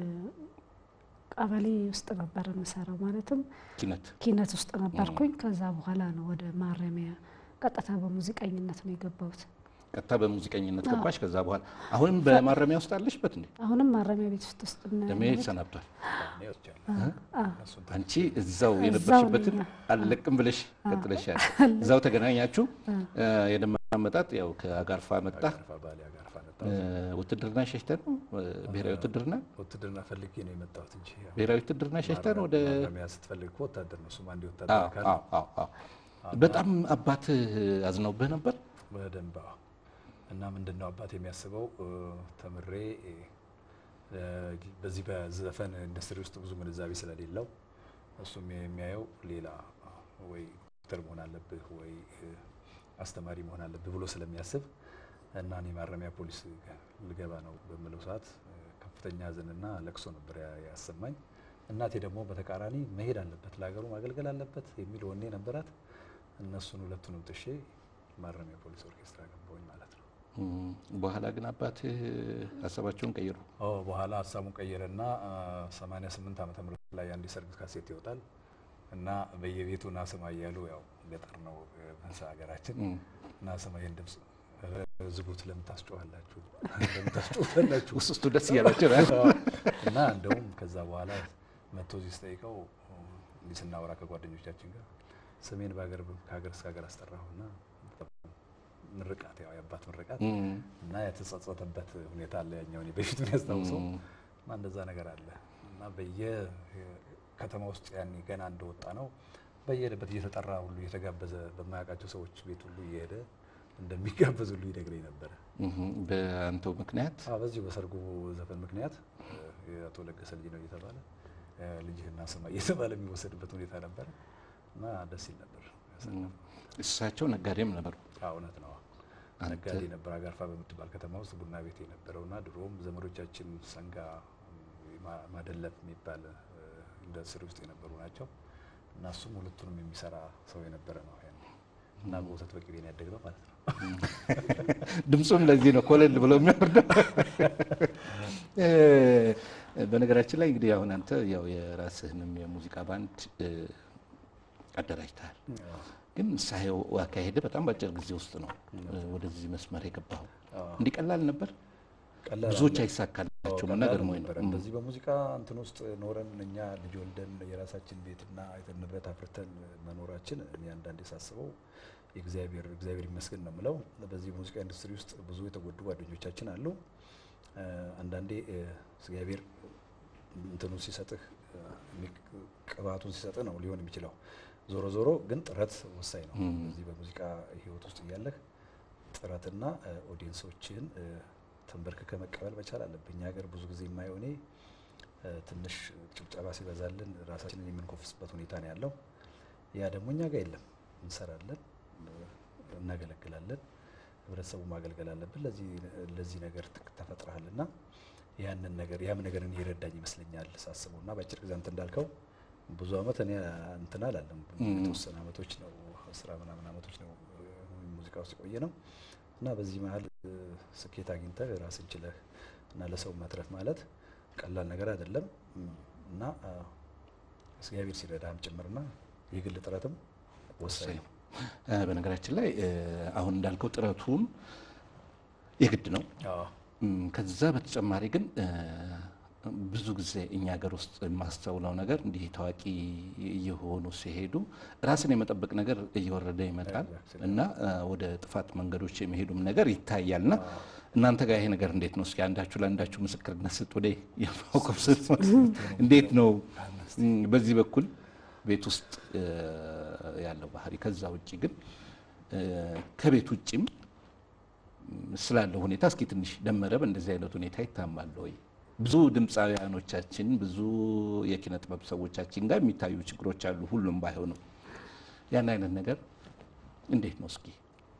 ቀበሌ ውስጥ ነበር የምሰራው። ማለትም ኪነት ኪነት ውስጥ ነበርኩኝ። ከዛ በኋላ ነው ወደ ማረሚያ ቀጥታ በሙዚቀኝነት ነው የገባሁት። ቀጥታ በሙዚቀኝነት ገባሽ። ከዛ በኋላ አሁንም በማረሚያ ውስጥ አለሽበት እንዴ? አሁንም ማረሚያ ቤት ውስጥ ውስጥ ነው ደሜ ያለሁት። ሰናብቷል። እኔ ወስጃለሁ። እሱን አንቺ እዛው እዛው የነበርሽበትን ነኝ። አልለቅም ብለሽ ቀጥለሻል። እዛው ተገናኛችሁ። የደመራ አመጣጥ ያው ከአጋርፋ መጣ። አጋርፋ ባሌ አጋርፋ ነጣ። ውትድርና ሸሽተ ነው ብሔራዊ ውትድርና ውትድርና ፈልጌ ነው የመጣሁት እንጂ ያው ብሔራዊ ውትድርና ሸሽተ ነው ወደ ማረሚያ ስትፈልግ እኮ ወታደር ነው። እሱም አንድ አዎ፣ ወታደር ካለ አዎ፣ አዎ፣ አዎ። በጣም አባት አዝነውብህ ነበር። በደንብ አዎ። እና ምንድን ነው አባት የሚያስበው እ፣ ተምሬ እ፣ በዚህ በዘፈን ኢንዱስትሪ ውስጥ ብዙ ግንዛቤ ስለሌለው እሱም የሚያየው ሌላ ወይ ዶክተር መሆን አለብህ ወይ እ፣ አስተማሪ መሆን አለብህ ብሎ ስለሚያስብ እና እኔ ማረሚያ ፖሊስ ልገባ ነው በምለው ሰዓት እ፣ ከፍተኛ ሐዘንና ለቅሶ ነበር ያ- ያሰማኝ። እናቴ ደግሞ በተቃራኒ መሄድ አለበት ለሀገሩ ማገልገል አለበት የሚል ወኔ ነበራት። እነሱን ሁለቱንም ጥሼ ማረሚያ ፖሊስ ኦርኬስትራ ገባሁኝ ማለት ነው። እም፣ በኋላ ግን አባትህ ሀሳባቸውን ቀይሩ። ኦ በኋላ ሀሳቡን ቀየረና አ፣ 88 ዓመተ ምህረት ላይ አንድ የሰርግ ካሴት ይወጣል እና በየቤቱ ናስማ እያሉ ያው ገጠር ነው እ፣ መንሳ ሀገራችን ናስማ ይህን ድምፅ እ፣ ዝጉት ለምን ታስጮኋላችሁ? ለምን ታስጮኋላችሁ? ውስጥ ውስጡ ደስ እያላቸው ነው። እና እንደውም ከዛ በኋላ መጥቶ እዚህ ስጠይቀው እንዲህ ስናወራ ከጓደኞቻችን ጋር ስሜን በሀገር ከሀገር እስከ ሀገር አስጠራሁና ምርቃት ያው የአባት ምርቃት እም፣ እና የተጸጸተበት ሁኔታ አለ። ያኛው እኔ በፊቱን ያስታውሰው እና እንደዛ ነገር አለ እና በየ ከተማ ውስጥ ያኔ ገና እንደወጣ ነው በየሄደበት እየተጠራ ሁሉ እየተጋበዘ በማያውቃቸው ሰዎች ቤት ሁሉ እየሄደ እንደሚጋበዝ ሁሉ ይነግረኝ ነበረ። እም፣ በአንተው ምክንያት አዎ፣ በዚሁ በሰርጉ ዘፈን ምክንያት እ፣ የአቶ ለገሰ ልጅ ነው እየተባለ እ፣ ልጅህና ስማ እየተባለ የሚወሰድበት ሁኔታ ነበረ እና ደስ ይል ነበር። ያሳለፍነው። እሳቸው ነጋዴም ነበሩ። አዎ፣ እውነት ነው። አንተ- ነጋዴ ነበር። አጋርፋ በምትባል ከተማ ውስጥ ቡና ቤት የነበረው እና ድሮም ዘመዶቻችን ሰንጋ ማ- ማደለብ የሚባል እ፣ ኢንዱስትሪ ውስጥ የነበሩ ናቸው እና እሱም ሁለቱንም የሚሰራ ሰው የነበረ ነው ያኔ። እና በወተት በቅቤ ነው ያደግነው ማለት ነው። ድምፁም ለዚህ ነው ኮለል ብሎ የሚወርደው። እ፣ በነገራችን ላይ እንግዲህ አሁን አንተ ያው የራስህንም የሙዚቃ ባንድ እ፣ አደራጅተሃል። ግን ሳየው አካሄድ በጣም በአጭር ጊዜ ውስጥ ነው እ፣ ወደዚህ መስመር የገባው። አዎ። እንዲህ ቀላል ነበር። ቀላል ብዙዎች አለ። አይሳካላቸውም አዎ፣ እና ቀላል ገርሞኝ ነው። ነበረ። እንደዚህ በሙዚቃ እንትን ውስጥ ኖረን እኛ ልጅ ወልደን የራሳችን ቤትና አይተን ንብረት አፍርተን መኖራችን እኔ አንዳንዴ ሳስበው የእግዚአብሔር እግዚአብሔር ይመስገን ነው የምለው። በዚህ ሙዚቃ ኢንዱስትሪ ውስጥ ብዙ የተጎዱ ጓደኞቻችን አሉ። እ፣ አንዳንዴ እ፣ እግዚአብሔር እንትኑ ሲሰጥህ እ፣ የሚክ- ቅባቱን ሲሰጥህ ነው ሊሆን የሚችለው። ዞሮ ዞሮ ግን ጥረት ወሳኝ ነው። በዚህ በሙዚቃ ህይወት ውስጥ እያለህ ጥረትና እ፣ ኦዲየንሶችን እ፣ ተንበርክከ መቀበል መቻል አለብህ። እኛ ሀገር ብዙ ጊዜ የማየው እኔ እ፣ ትንሽ ጭብጨባ ሲበዛልን ራሳችንን የምንኮፍስበት ሁኔታ ነው ያለው። ያ ደግሞ እኛ ጋር የለም። እንሰራለን፣ እ፣ እናገለግላለን። ህብረተሰቡ ማገልገል አለብን። ለዚህ ለዚህ ነገር ት- ተፈጥረሃልና ያንን ነገር ያም ነገር እኔ ይረዳኝ ይመስለኛል ሳስበው እና በአጭር ጊዜ አንተ እንዳልከው ብዙ አመት እኔ እንትን አላለም። የተወሰነ አመቶች ነው አስራ ምናምን አመቶች ነው እ፣ ሙዚቃ ውስጥ የቆየ ነው እና በዚህ መሀል እ፣ ስኬት አግኝተህ ራስን ችለህ እና ለሰው መትረፍ ማለት ቀላል ነገር አይደለም እም፣ እና አ፣ እግዚአብሔር ሲረዳህም ጭምርና የግል ጥረትም ወሳኝ ነው። እ፣ በነገራችን ላይ እ፣ አሁን እንዳልከው ጥረቱም የግድ ነው። አዎ እም፣ ከዛ በተጨማሪ ግን እ፣ ብዙ ጊዜ እኛ ሀገር ውስጥ የማስተውለው ነገር እንዲህ ታዋቂ እየሆኑ ሲሄዱ ራስን የመጠበቅ ነገር እየወረደ ይመጣል Exactly. እና እ፣ ወደ ጥፋት መንገዶች የሚሄዱም ነገር ይታያል። እና እናንተ ጋር ይሄ ነገር እንዴት ነው? እስኪ አንዳችሁ ለአንዳችሁ ምስክርነት ስጥ። ወደ የማውቀው ስትሆን እንዴት ነው እም፣ በዚህ በኩል ቤት ውስጥ እ፣ ያለው ባህሪ፣ ከዛ ውጭ ግን እ፣ ከቤት ውጭም ስላለው ሁኔታ እስኪ ትንሽ ደመረ በእንደዚህ አይነት ሁኔታ ይታማል ወይ? ብዙ ድምፃውያኖቻችን ብዙ የኪነ ጥበብ ሰዎቻችን ጋር የሚታዩ ችግሮች አሉ፣ ሁሉም ባይሆኑም ያን አይነት ነገር እንዴት ነው እስኪ?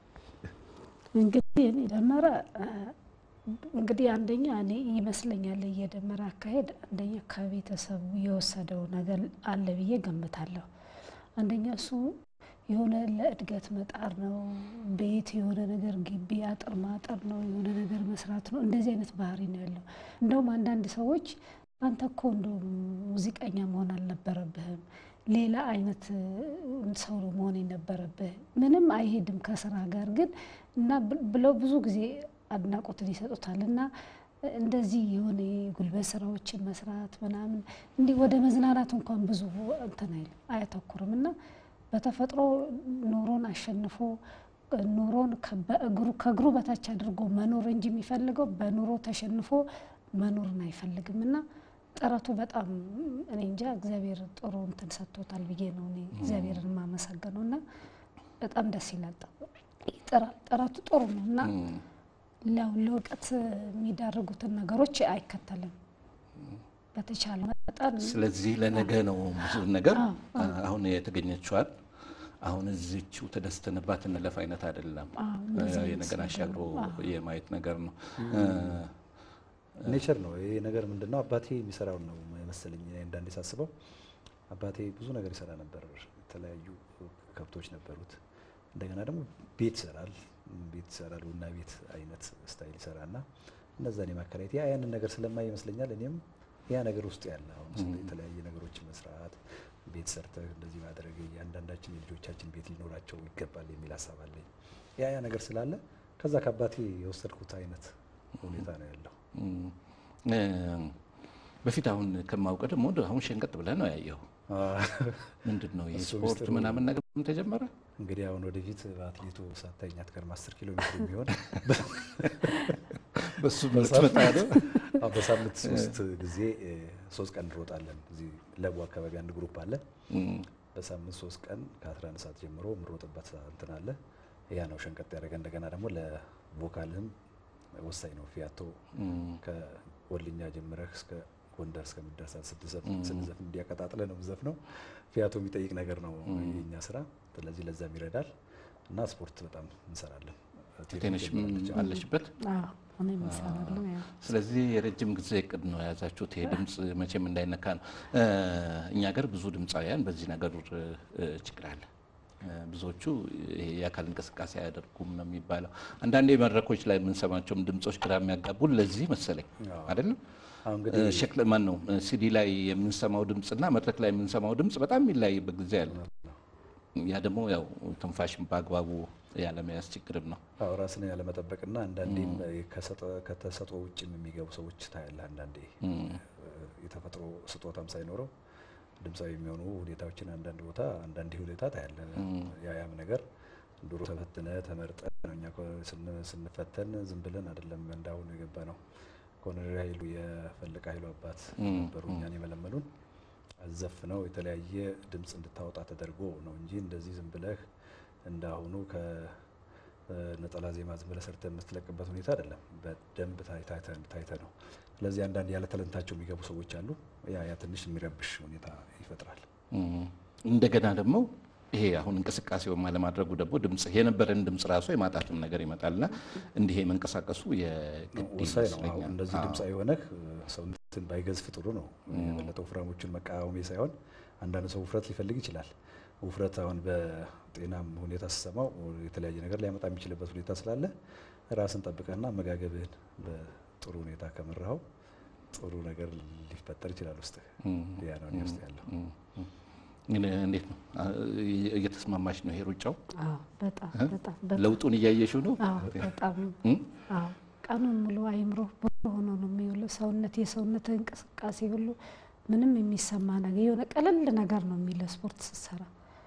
እንግዲህ እኔ ደመረ እ፣ እንግዲህ አንደኛ እኔ ይመስለኛል እየደመረ አካሄድ አንደኛ ከቤተሰቡ የወሰደው ነገር አለ ብዬ ገምታለሁ። አንደኛ እሱ የሆነ ለእድገት መጣር ነው። ቤት የሆነ ነገር ግቢ አጥር ማጠር ነው። የሆነ ነገር መስራት ነው። እንደዚህ አይነት ባህሪ ነው ያለው። እንደውም አንዳንድ ሰዎች አንተ እኮ እንደውም ሙዚቀኛ መሆን አልነበረብህም፣ ሌላ አይነት እ፣ ሰው ነው መሆን የነበረብህ፣ ምንም አይሄድም ከስራ ጋር ግን እና ብ- ብለው ብዙ ጊዜ አድናቆትን ይሰጡታል እና እንደዚህ የሆነ የጉልበት ስራዎችን መስራት ምናምን እንዲህ ወደ መዝናናት እንኳን ብዙ እንትን አይልም አያተኩርም እና በተፈጥሮ ኑሮን አሸንፎ ኑሮን ከ- በእግሩ ከእግሩ በታች አድርጎ መኖር እንጂ የሚፈልገው በኑሮ ተሸንፎ መኖርን አይፈልግም እና ጥረቱ በጣም እኔ እንጃ እግዚአብሔር ጥሩ እንትን ሰጥቶታል ብዬ ነው እኔ እግዚአብሔርን የማመሰግነው እና በጣም ደስ ይላል። ይጥራል፣ ጥረቱ ጥሩ ነው እና ለ- ለእውቀት የሚዳርጉትን ነገሮች አይከተልም። በተቻለ መጠን ስለዚህ ለነገ ነው ብዙ ነገር አዎ፣ አሁን የተገኘችዋል አሁን እዚችው ተደስተንባት እንለፍ አይነት አይደለም። አዎ፣ እንደዚህ አይነት የነገር ነገር አሻግሮ ነው። አዎ። የማየት ነገር ነው። ኔቸር ነው ይሄ ነገር ምንድን ነው? አባቴ የሚሰራውን ነው መሰለኝ። እኔ አንዳንዴ ሳስበው አባቴ ብዙ ነገር ይሰራ ነበር። የተለያዩ ከብቶች ነበሩት። እንደገና ደግሞ ቤት ይሰራል፣ ቤት ይሰራል፣ ቡና ቤት አይነት ስታይል ይሰራና እነዛን የማከራየት ያ ያንን ነገር ስለማይ ይመስለኛል እኔም ያ ነገር ውስጥ ያለ አሁን ስለ የተለያየ ነገሮችን መስራት ቤት ሰርተህ እንደዚህ ማድረግ እያንዳንዳችን የልጆቻችን ቤት ሊኖራቸው ይገባል የሚል ሀሳብ አለኝ። ያ ያ ነገር ስላለ ከዛ ከአባቴ የወሰድኩት አይነት ሁኔታ ነው ያለው። እም፣ እ፣ በፊት አሁን ከማውቀ ደግሞ አሁን ሸንቀጥ ብለህ ነው ያየው። ምንድን ነው እሱ የስፖርት ምስጢሩ ምናምን ነገር ተጀመረ? እንግዲህ አሁን ወደፊት በአትሌቱ ሳታኛ አትቀርም። አስር ኪሎ ሜትር የሚሆን በሱ ምትመጣ ነው። አዎ፣ በሳምንት ሶስት ጊዜ እ፣ ሶስት ቀን እንሮጣለን። እዚህ ለቡ አካባቢ አንድ ግሩፕ አለ። እም፣ በሳምንት ሶስት ቀን ከ11 ሰዓት ጀምሮ የምሮጥበት እንትን አለ። ያ ነው ሸንቀጥ ያደረገ። እንደገና ደግሞ ለቮካልህም ወሳኝ ነው። ፊያቶ እም፣ ከወልኛ ጀምረህ እስከ ጎንደር እስከምደርሳት ስንዘፍን እንዲያቀጣጥለ ነው ዘፍነው ፊያቶ የሚጠይቅ ነገር ነው የኛ ስራ። ስለዚህ ለዛም ይረዳል እና ስፖርት በጣም እንሰራለን። ቴንሽም አለሽበት። አዎ እኔም እሰራለሁ። ያው ስለዚህ የረጅም ጊዜ እቅድ ነው የያዛችሁት። ይሄ ድምፅ መቼም እንዳይነካ ነው። እኛ ሀገር ብዙ ድምፃውያን በዚህ ነገር እ፣ ችግር አለ። እ፣ ብዙዎቹ ይሄ የአካል እንቅስቃሴ አያደርጉም ነው የሚባለው። አንዳንዴ መድረኮች ላይ የምንሰማቸውም ድምፆች ግራ የሚያጋቡን ለዚህ መሰለኝ አይደለም። አሁን እንግዲህ ሸክለ ማን ነው ሲዲ ላይ የምንሰማው ድምፅና መድረክ ላይ የምንሰማው ድምፅ በጣም የሚለያይበት ጊዜ አለ። ያ ደግሞ ያው ትንፋሽን በአግባቡ ያለመያዝ ችግርም ነው። አዎ ራስን ያለመጠበቅና አንዳንዴም ከሰጠ- ከተሰጥኦ ውጭም የሚገቡ ሰዎች ታያለህ። አንዳንዴ የተፈጥሮ ስጦታም ሳይኖረው ድምፃዊ የሚሆኑ ሁኔታዎችን አንዳንድ ቦታ አንዳንድ ሁኔታ ታያለህ። ያ ያም ነገር ድሮ ተፈትነ ተመርጠ ነው። እኛ እኮ ስን- ስንፈተን ዝም ብለን አይደለም እንዳሁኑ የገባ ነው። ኮሎኔል ኃይሉ የፈለቀ ኃይሉ አባት ነበሩ እኛን የመለመሉን አዘፍነው የተለያየ ድምፅ እንድታወጣ ተደርጎ ነው እንጂ እንደዚህ ዝም ብለህ እንዳሁኑ ከነጠላ ዜማ ዝም ብለህ ሰርተህ የምትለቅበት ሁኔታ አይደለም። በደንብ ታይተ ነው። ስለዚህ አንዳንድ ያለ ተለንታቸው የሚገቡ ሰዎች አሉ። ያ ያ ትንሽ የሚረብሽ ሁኔታ ይፈጥራል። እም፣ እንደገና ደግሞ ይሄ አሁን እንቅስቃሴውን አለማድረጉ ደግሞ ድምፅ የነበረን ድምፅ ራሱ የማጣትም ነገር ይመጣልና እንዲህ መንቀሳቀሱ የግድ ወሳኝ ነው። አሁን ይመስለኛል። እንደዚህ አዎ። ድምፅ የሆነህ ሰውነትን ባይገዝፍ ጥሩ ነው። የበለጠ ወፍራሞችን መቃወሜ ሳይሆን አንዳንድ ሰው ውፍረት ሊፈልግ ይችላል። ውፍረት አሁን በጤናም ሁኔታ ስሰማው የተለያየ ነገር ሊያመጣ የሚችልበት ሁኔታ ስላለ ራስን ጠብቀህና አመጋገብህን በጥሩ ሁኔታ ከመራኸው ጥሩ ነገር ሊፈጠር ይችላል ውስጥህ። ያ ነው እኔ ውስጥ ያለው። ግን እንዴት ነው አ- እየተስማማሽ ነው ይሄ ሩጫው? አዎ በጣም በጣም በጣም ለውጡን እያየሽው ነው? አዎ በጣም እም? አዎ ቀኑን ሙሉ አይምሮ ብሩህ ሆኖ ነው የሚውለው። ሰውነት የሰውነት እንቅስቃሴ ሁሉ ምንም የሚሰማ ነገር የሆነ ቀለል ነገር ነው የሚለው ስፖርት ስትሰራ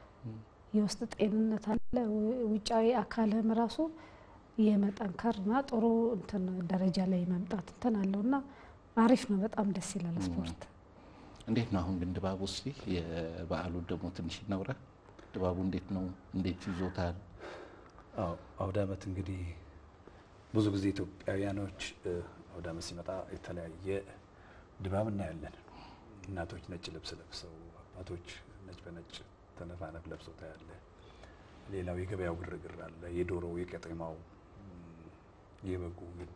የውስጥ ጤንነት አለ። ው- ውጫዊ አካልህም ራሱ የመጠንከርና ጥሩ እንትን ደረጃ ላይ መምጣት እንትን አለው እና አሪፍ ነው። በጣም ደስ ይላል ስፖርት። እንዴት ነው አሁን ግን ድባቡ? እስኪ የበዓሉ ደግሞ ትንሽ እናውራ። ድባቡ እንዴት ነው? እንዴት ይዞታል? አዎ አውደ ዓመት እንግዲህ ብዙ ጊዜ ኢትዮጵያውያኖች እ፣ አውደ ዓመት ሲመጣ የተለያየ ድባብ እናያለን። እናቶች ነጭ ልብስ ለብሰው፣ አባቶች ነጭ በነጭ ተነፋነፍ ለብሰው ታያለ። ሌላው የገበያው ግርግር አለ። የዶሮው፣ የቄጤማው፣ እም፣ የበጉ፣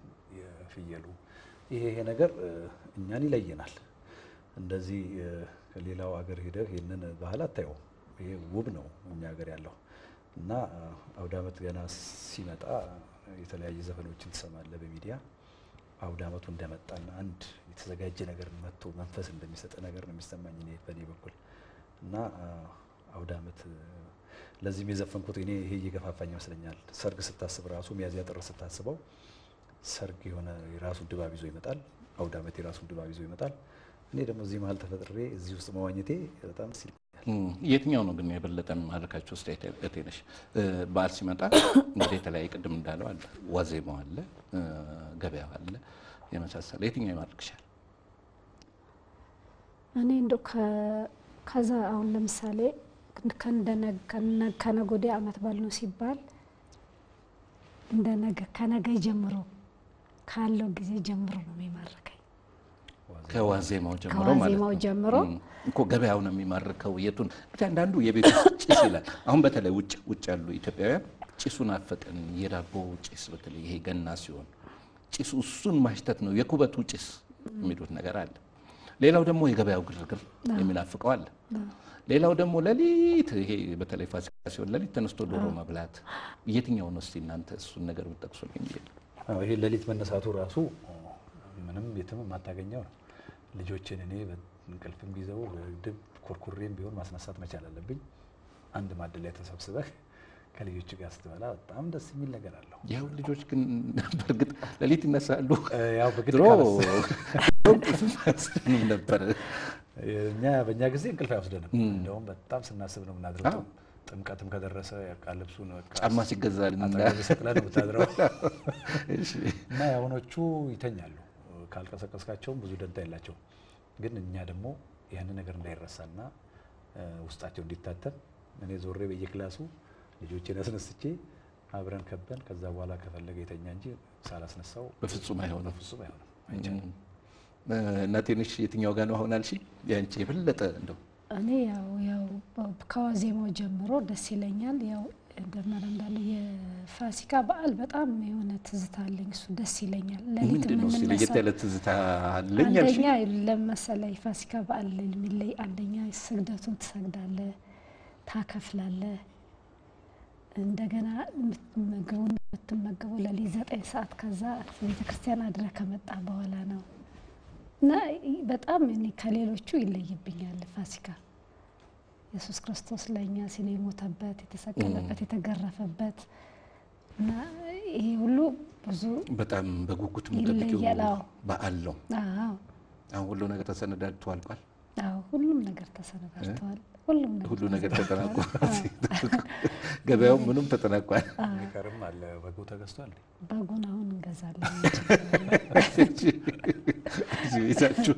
የፍየሉ ይሄ ይሄ ነገር እ፣ እኛን ይለየናል። እንደዚህ እ፣ ከሌላው ሀገር ሄደህ ይህንን ባህል አታየውም። ይሄ ውብ ነው እኛ ሀገር ያለው እና እ፣ አውደ ዓመት ገና ሲመጣ የተለያየ ዘፈኖችን ትሰማለህ በሚዲያ አውደ ዓመቱ እንደመጣና አንድ የተዘጋጀ ነገር መጥቶ መንፈስ እንደሚሰጥ ነገር ነው የሚሰማኝ እኔ በእኔ በኩል እና አ፣ አውደ ዓመት እ፣ ለዚህም የዘፈንኩት እኔ ይሄ እየገፋፋኝ ይመስለኛል። ሰርግ ስታስብ ራሱ ሚያዝያ ጥር ስታስበው ሰርግ የሆነ የራሱን ድባብ ይዞ ይመጣል። አውደ ዓመት የራሱን ድባብ ይዞ ይመጣል። እኔ ደግሞ እዚህ መሀል ተፈጥሬ እዚህ ውስጥ መዋኘቴ በጣም ደስ ይለኛል። እም፣ የትኛው ነው ግን የበለጠ ማድረካቸው ውስጥ እቴነሽ? በዓል ሲመጣ እንግዲህ የተለያየ ቅድም እንዳለው አለ፣ ዋዜማው አለ፣ እ፣ ገበያው አለ፣ የመሳሰለ የትኛው ይማርክሻል? እኔ እንደው ከዛ አሁን ለምሳሌ ከነገ ወዲያ ዓመት በዓል ነው ሲባል እንደ ነገ ከነገ ጀምሮ ካለው ጊዜ ጀምሮ ነው የሚማርከኝ። ከዋዜማው ጀምሮ ማለት ከዋዜማው ነው። ጀምሮ እም፣ እኮ ገበያው ነው የሚማርከው። የቱን እንግዲህ አንዳንዱ የቤት ውስጥ ጭስ ይላል። አሁን በተለይ ውጭ ውጭ ያሉ ኢትዮጵያውያን ጭሱን አፈጠን የዳቦ ጭስ በተለይ ይሄ ገና ሲሆን ጭሱ እሱን ማሽተት ነው የኩበቱ ጭስ የሚሉት ነገር አለ። ሌላው ደግሞ የገበያው ግርግር የሚናፍቀው አለ። ሌላው ደግሞ ሌሊት ይሄ በተለይ ፋሲካ ሲሆን ሌሊት ተነስቶ ዶሮ መብላት የትኛው ነው? እስቲ እናንተ እሱን ነገር ብትጠቅሱልኝ ብዬ ነው። አዎ ይሄ ሌሊት መነሳቱ ራሱ ምንም የትም የማታገኘው ነው። ልጆችን እኔ እንቅልፍም ቢዘው ድብ ኮርኩሬም ቢሆን ማስነሳት መቻል አለብኝ። አንድ ማዕድ ላይ ተሰብስበህ ከልጆች ጋር ስትበላ በጣም ደስ የሚል ነገር አለው። ያው ልጆች ግን በእርግጥ ሌሊት ይነሳሉ። እ፣ ያው በግድ ድሮ ካነሳ- ምን ነበር እኛ በእኛ ጊዜ እንቅልፍ አይወስደንም። እንደውም በጣም ስናስብ ነው የምናድረው። አዎ። ጥምቀትም ከደረሰ በቃ ልብሱን በቃ ጫማ ሲገዛል አጠገብ ሰቅለህ ነው የምታድረው። እሺ። እና የአሁኖቹ ይተኛሉ። ካልቀሰቀስካቸውም ብዙ ደንታ የላቸውም። ግን እኛ ደግሞ ያንን ነገር እንዳይረሳና እ፣ ውስጣቸው እንዲታተም እኔ ዞሬ በየክላሱ ልጆቼን አስነስቼ አብረን ከበን ከዛ በኋላ ከፈለገ የተኛ እንጂ ሳላስነሳው በፍጹም አይሆንም። በፍጹም አይሆንም አይቻልም። እና ቴንሽ የትኛው ጋር ነው አሁን አልሽ? ያንቺ የበለጠ እንደው እኔ ያው ያው ከዋዜማው ጀምሮ ደስ ይለኛል። ያው እንደመረ እንዳለ የፋሲካ በዓል በጣም የሆነ ትዝታ አለኝ። እሱ ደስ ይለኛል። ሌሊት ምንድን ነው እስኪ ለየት የምንነሳ ያለ ትዝታ አለኝ አልሽ? አንደኛ ለመሰለ የፋሲካ በዓል የሚለይ አንደኛ ስግደቱን ትሰግዳለ፣ ታከፍላለ። እንደገና ምግቡን የምትመገበው ለሊት ዘጠኝ ሰዓት ከዛ ቤተክርስቲያን አድረ ከመጣ በኋላ ነው እና በጣም እኔ ከሌሎቹ ይለይብኛል ፋሲካ ኢየሱስ ክርስቶስ ለእኛ ሲል የሞተበት የተሰቀለበት የተገረፈበት እና ይሄ ሁሉ ብዙ በጣም በጉጉት የምጠብቂው ይለያል። አዎ። በዓል ነው። አዎ አሁን ሁሉ ነገር ተሰነዳድቶ አልቋል። አዎ ሁሉም ነገር ተሰነዳጅተዋል። ሁሉም ነገር ሁሉ ነገር ተዘጋጅተዋል። ተጠናቋል። ገበያው ምኑም ተጠናቋል። የሚቀርም አለ። በጉ ተገዝቷል። በጉን አሁን እንገዛለን። እዚህ ቤታችሁ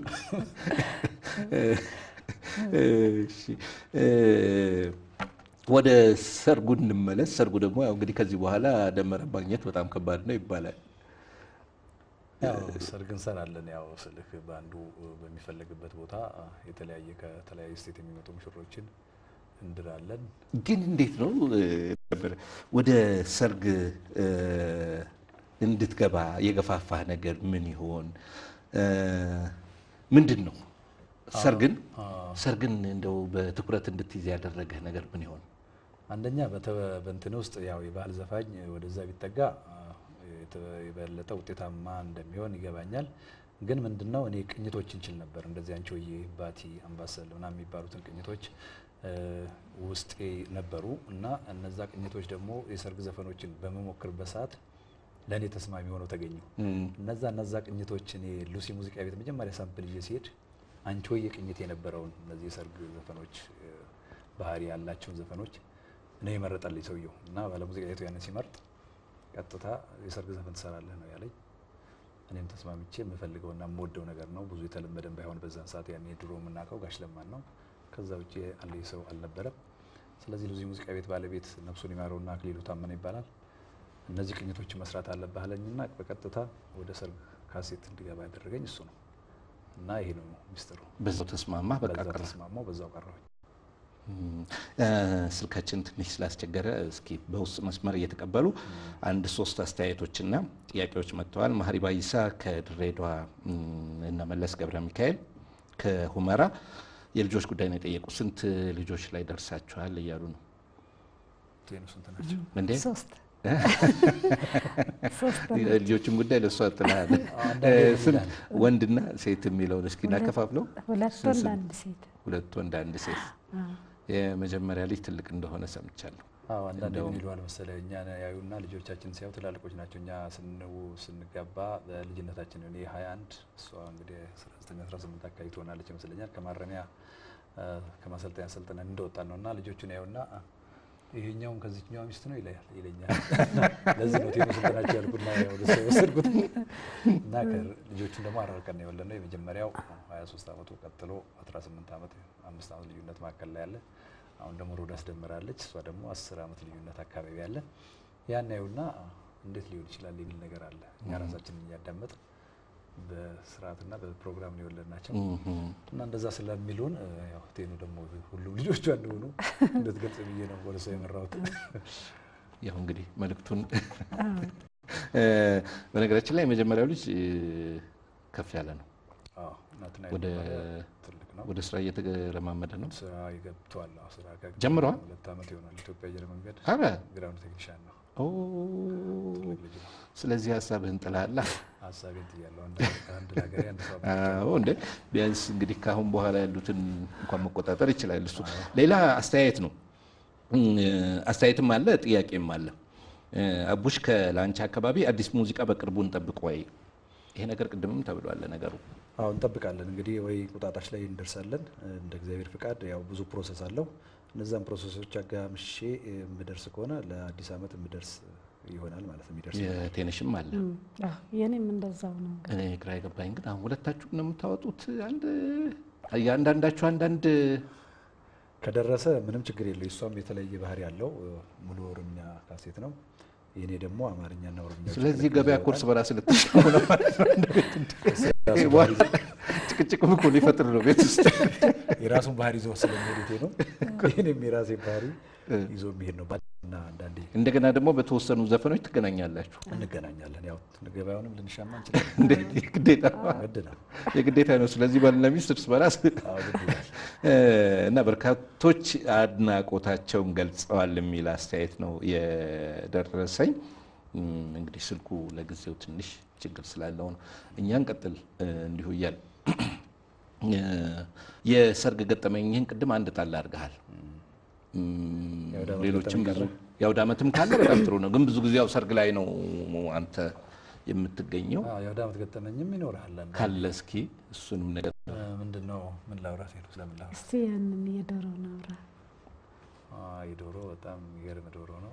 እሺ፣ እ፣ ወደ ሰርጉ እንመለስ። ሰርጉ ደግሞ ያው እንግዲህ ከዚህ በኋላ ደመራ ማግኘት በጣም ከባድ ነው ይባላል። ያው ሰርግ እንሰራለን። ያው ስልክ በአንዱ በሚፈለግበት ቦታ የተለያየ ከተለያየ ስቴት የሚመጡ ሙሽሮችን እንድራለን። ግን እንዴት ነው እ፣ ነበር ወደ ሰርግ እ፣ እንድትገባ የገፋፋህ ነገር ምን ይሆን? እ፣ ምንድን ነው ሰርግን ሰርግን እንደው በትኩረት እንድትይዝ ያደረገህ ነገር ምን ይሆን? አንደኛ በተ- በእንትን ውስጥ ያው የባህል ዘፋኝ ወደዛ ቢጠጋ አ፣ የተ- የበለጠ ውጤታማ እንደሚሆን ይገባኛል። ግን ምንድነው እኔ ቅኝቶች እንችል ነበር እንደዚህ አንቺሆዬ፣ ባቲ፣ አምባሰል ምናምን የሚባሉትን ቅኝቶች እ፣ ውስጤ ነበሩ እና እነዛ ቅኝቶች ደግሞ የሰርግ ዘፈኖችን በመሞክርበት ሰዓት ለእኔ ተስማሚ ሆነው ተገኙ። እነዛ እነዛ ቅኝቶች እኔ ሉሲ ሙዚቃ ቤት መጀመሪያ ሳምፕል ይዤ ሲሄድ አንቺሆዬ ቅኝት የነበረውን እነዚህ የሰርግ ዘፈኖች እ፣ ባህሪ ያላቸውን ዘፈኖች ነው የመረጠልኝ ሰውየው እና ባለሙዚቃ ቤቱ ያንን ሲመርጥ ቀጥታ የሰርግ ዘፈን ትሰራለህ ነው ያለኝ። እኔም ተስማምቼ የምፈልገውና የምወደው ነገር ነው። ብዙ የተለመደን ባይሆን በዛን ሰዓት ያኔ ድሮ የምናውቀው ጋሽ ለማን ነው። ከዛ ውጭ አንድ ሰው አልነበረም። ስለዚህ ሉሲ ሙዚቃ ቤት ባለቤት ነፍሱን ይማረውና አክሊሉ ታመነ ይባላል። እነዚህ ቅኝቶችን መስራት አለብህ አለኝና በቀጥታ ወደ ሰርግ ካሴት እንዲገባ ያደረገኝ እሱ ነው እና ይሄ ነው ሚስጥሩ። በዛው ተስማማ በቃ በዛ ቀረ። ተስማማው፣ በዛው ቀረሁኝ። እ፣ ስልካችን ትንሽ ስላስቸገረ እስኪ በውስጥ መስመር እየተቀበሉ አንድ ሶስት አስተያየቶችና ጥያቄዎች መጥተዋል። ማህሪ ባይሳ ከድሬዳዋ እም፣ እና መለስ ገብረ ሚካኤል ከሁመራ የልጆች ጉዳይ ነው የጠየቁ። ስንት ልጆች ላይ ደርሳችኋል እያሉ ነው ቴኑ ስንት ናቸው? እንዴ? ሶስት ሶስት ነው። ልጆችን ጉዳይ ለእሷ ጥላል። አንዳንዴ ስንት ወንድና ሴት የሚለውን እስኪ እናከፋፍለው። ሁለት ስንት ወንድ ስንት? አንድ ሴት። ሁለት ወንድ አንድ ሴት። አዎ። የመጀመሪያ ልጅ ትልቅ እንደሆነ ሰምቻለሁ። አዎ አንዳንድ እንደውም- ምን ይለዋል መሰለህ እኛ ያዩና ልጆቻችን ሲያዩ ትላልቆች ናቸው። እኛ ስንው ስንጋባ በልጅነታችን እኔ 21 እሷ እንግዲህ 19 18 አካባቢ ትሆናለች ይመስለኛል። ከማረሚያ አ፣ ከማሰልጠኛ ሰልጥነን እንደወጣን ነው እና ልጆቹን ያዩና አ፣ ይሄኛውን ከዚህኛዋ ሚስት ነው ይለያል ይለኛል። ለዚህ ነው ቴኖ ስንት ናቸው ያልኩና ወደ እሷ የወሰድኩት እና ከ- ልጆቹን ደግሞ አራርቀን ነው የወለድነው። የመጀመሪያው 23 ዓመቱ ቀጥሎ 18 ዓመት አምስት ዓመት ልዩነት መካከል ላይ ያለ አሁን ደግሞ ሮድ አስደምራለች። እሷ ደግሞ አስር ዓመት ልዩነት አካባቢ ያለ ያን ያዩና እንዴት ሊሆን ይችላል የሚል ነገር አለ። እኛ ራሳችንን እያዳመጥ በስርዓትና በፕሮግራም ነው የወለድናቸው እም፣ እና እንደዛ ስለሚሉን እ፣ ያው ቴኑ ደግሞ ሁሉም ልጆቿ እንደሆኑ እንድትገልጽ ብዬ ነው ወደ ሰው የመራሁት። ያው እንግዲህ መልእክቱን እ፣ በነገራችን ላይ የመጀመሪያው ልጅ እ፣ ከፍ ያለ ነው። አዎ፣ ናትና ወደ የተባለ ትልቅ ነው። ወደ ስራ እየተለማመደ ነው። ስራ ይገብተዋል። አዎ፣ ስራ ከገባ ጀምረዋል? ሁለት ዓመት ይሆናል። ኢትዮጵያ አየር መንገድ አረ ግራውንድ ቴክኒሻን ነው። ኦ፣ ትልቅ ልጅ ነው። ስለዚህ ሀሳብህን ጥላላ። ሀሳቤን ጥያለሁ። አንድ አንድ ለሀገሬ አንድ ሰው አዎ እንደ ቢያንስ እንግዲህ ከአሁን በኋላ ያሉትን እንኳን መቆጣጠር ይችላል እሱ። ሌላ አስተያየት ነው እ፣ አስተያየትም አለ ጥያቄም አለ። እ፣ አቡሽ ከላንቻ አካባቢ አዲስ ሙዚቃ በቅርቡ እንጠብቅ ወይ? ይሄ ነገር ቅድምም ተብሏል ነገሩ አዎ እንጠብቃለን እንግዲህ ወይ ቁጣጣሽ ላይ እንደርሳለን እንደ እግዚአብሔር ፍቃድ። ያው ብዙ ፕሮሰስ አለው። እነዛን ፕሮሰሶች አጋምሼ የምደርስ ከሆነ ለአዲስ ዓመት የምደርስ ይሆናል ማለት ነው። የሚደርስ የቴንሽም አለ። እም፣ አዎ፣ የኔም እንደዛው ነው። እንግዲህ እኔ ግራ የገባኝ ግን አሁን ሁለታችሁ ነው የምታወጡት። አንድ የአንዳንዳችሁ አንዳንድ ከደረሰ ምንም ችግር የለው። እሷም የተለየ ባህሪ ያለው ሙሉ ኦሮምኛ ካሴት ነው። የኔ ደግሞ አማርኛና ኦሮምኛ ስለዚህ ገበያ ኮርስ በራስ ልትሻሙ ነው ማለት ነው። ጭቅጭቅም እኮ ሊፈጥር ነው ቤት ውስጥ የራሱን ባህሪ ይዞ ስለሚሄድ ነው። ይህንም የራሴ ባህሪ ይዞ የሚሄድ ነው እና አንዳንዴ እንደገና ደግሞ በተወሰኑ ዘፈኖች ትገናኛላችሁ። እንገናኛለን። ያው ገበያውንም ልንሻማ እንችላለን። እንዴት የግዴታ ግድ ነው። የግዴታ ነው። ስለዚህ ባልና ሚስት እርስ በራስ አዎ ግድ ይላል። እና በርካቶች አድናቆታቸውን ገልጸዋል የሚል አስተያየት ነው የደረሰኝ። እም፣ እንግዲህ ስልኩ ለጊዜው ትንሽ ችግር ስላለው ነው። እኛ እንቀጥል እንዲሁ እያል የሰርግ ገጠመኝህን ቅድም አንድ ጣል አድርገሃል። እም፣ የአውደ ዓመት ሌሎችም ብዙ ገጠመኝ የአውደ ዓመትም ካለ በጣም ጥሩ ነው። ግን ብዙ ጊዜ ያው ሰርግ ላይ ነው አንተ የምትገኘው። አዎ የአውደ ዓመት ገጠመኝም ይኖርሃል። አንዳንዴ። ካለ እስኪ እሱንም ነገር እ፣ ምንድን ነው ምን ላውራት ሄዱ ስለምን ላውራት? እስቲ ያንን የዶሮ ናውራ አዎ የዶሮ በጣም የሚገርም ዶሮ ነው።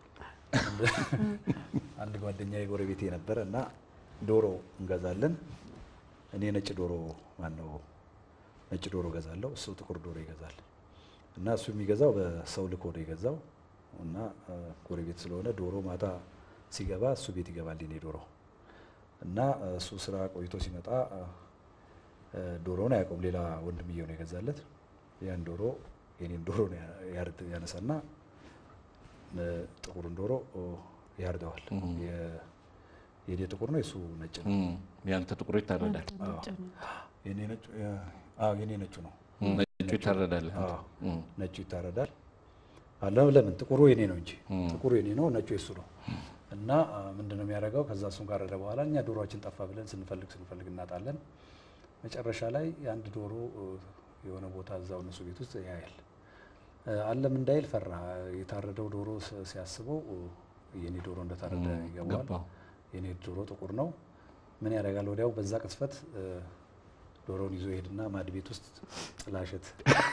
አንድ ጓደኛ የጎረቤቴ ነበረ እና ዶሮ እንገዛለን። እኔ ነጭ ዶሮ ማነው ነጭ ዶሮ ገዛለሁ፣ እሱ ጥቁር ዶሮ ይገዛል። እና እሱ የሚገዛው በሰው ልኮ ነው የገዛው እና እ፣ ጎረቤት ስለሆነ ዶሮ ማታ ሲገባ እሱ ቤት ይገባል የኔ ዶሮ እና እ፣ እሱ ስራ ቆይቶ ሲመጣ እ፣ እ፣ ዶሮውን አያውቀውም። ሌላ ወንድምየው ነው የገዛለት። ያን ዶሮ የኔን ዶሮ ነው ያ- ያርድ- ያነሳና እ፣ ጥቁሩን ዶሮ ኦ፣ ያርደዋል። የ- የኔ ጥቁር ነው የሱ ነጭ ነው። እም፣ ያንተ ጥቁሩ ይታረዳል፣ ነጭ ነው። የኔ ነጩ የ- አዎ የኔ ነጩ ነው። ነጩ ይታረዳል። አዎ እም፣ ነጩ ይታረዳል። አለም ለምን ጥቁሩ የኔ ነው እንጂ ጥቁሩ የኔ ነው፣ ነጩ የሱ ነው። እና አ፣ ምንድን ነው የሚያደርገው? ከዛ እሱን ካረደ በኋላ እኛ ዶሮችን ጠፋ ብለን ስንፈልግ ስንፈልግ እናጣለን። መጨረሻ ላይ አንድ ዶሮ እ፣ የሆነ ቦታ እዛው እነሱ ቤት ውስጥ ያያል። እ፣ አለም እንዳይል ፈራ። የታረደው ዶሮ ስ- ሲያስበው እ፣ የኔ ዶሮ እንደታረደ ይገባዋል። ገባው። የኔ ዶሮ ጥቁር ነው። ምን ያደርጋል? ወዲያው በዛ ቅጽበት እ፣ ዶሮውን ይዞ ይሄድና ማድ ቤት ውስጥ ጥላሸት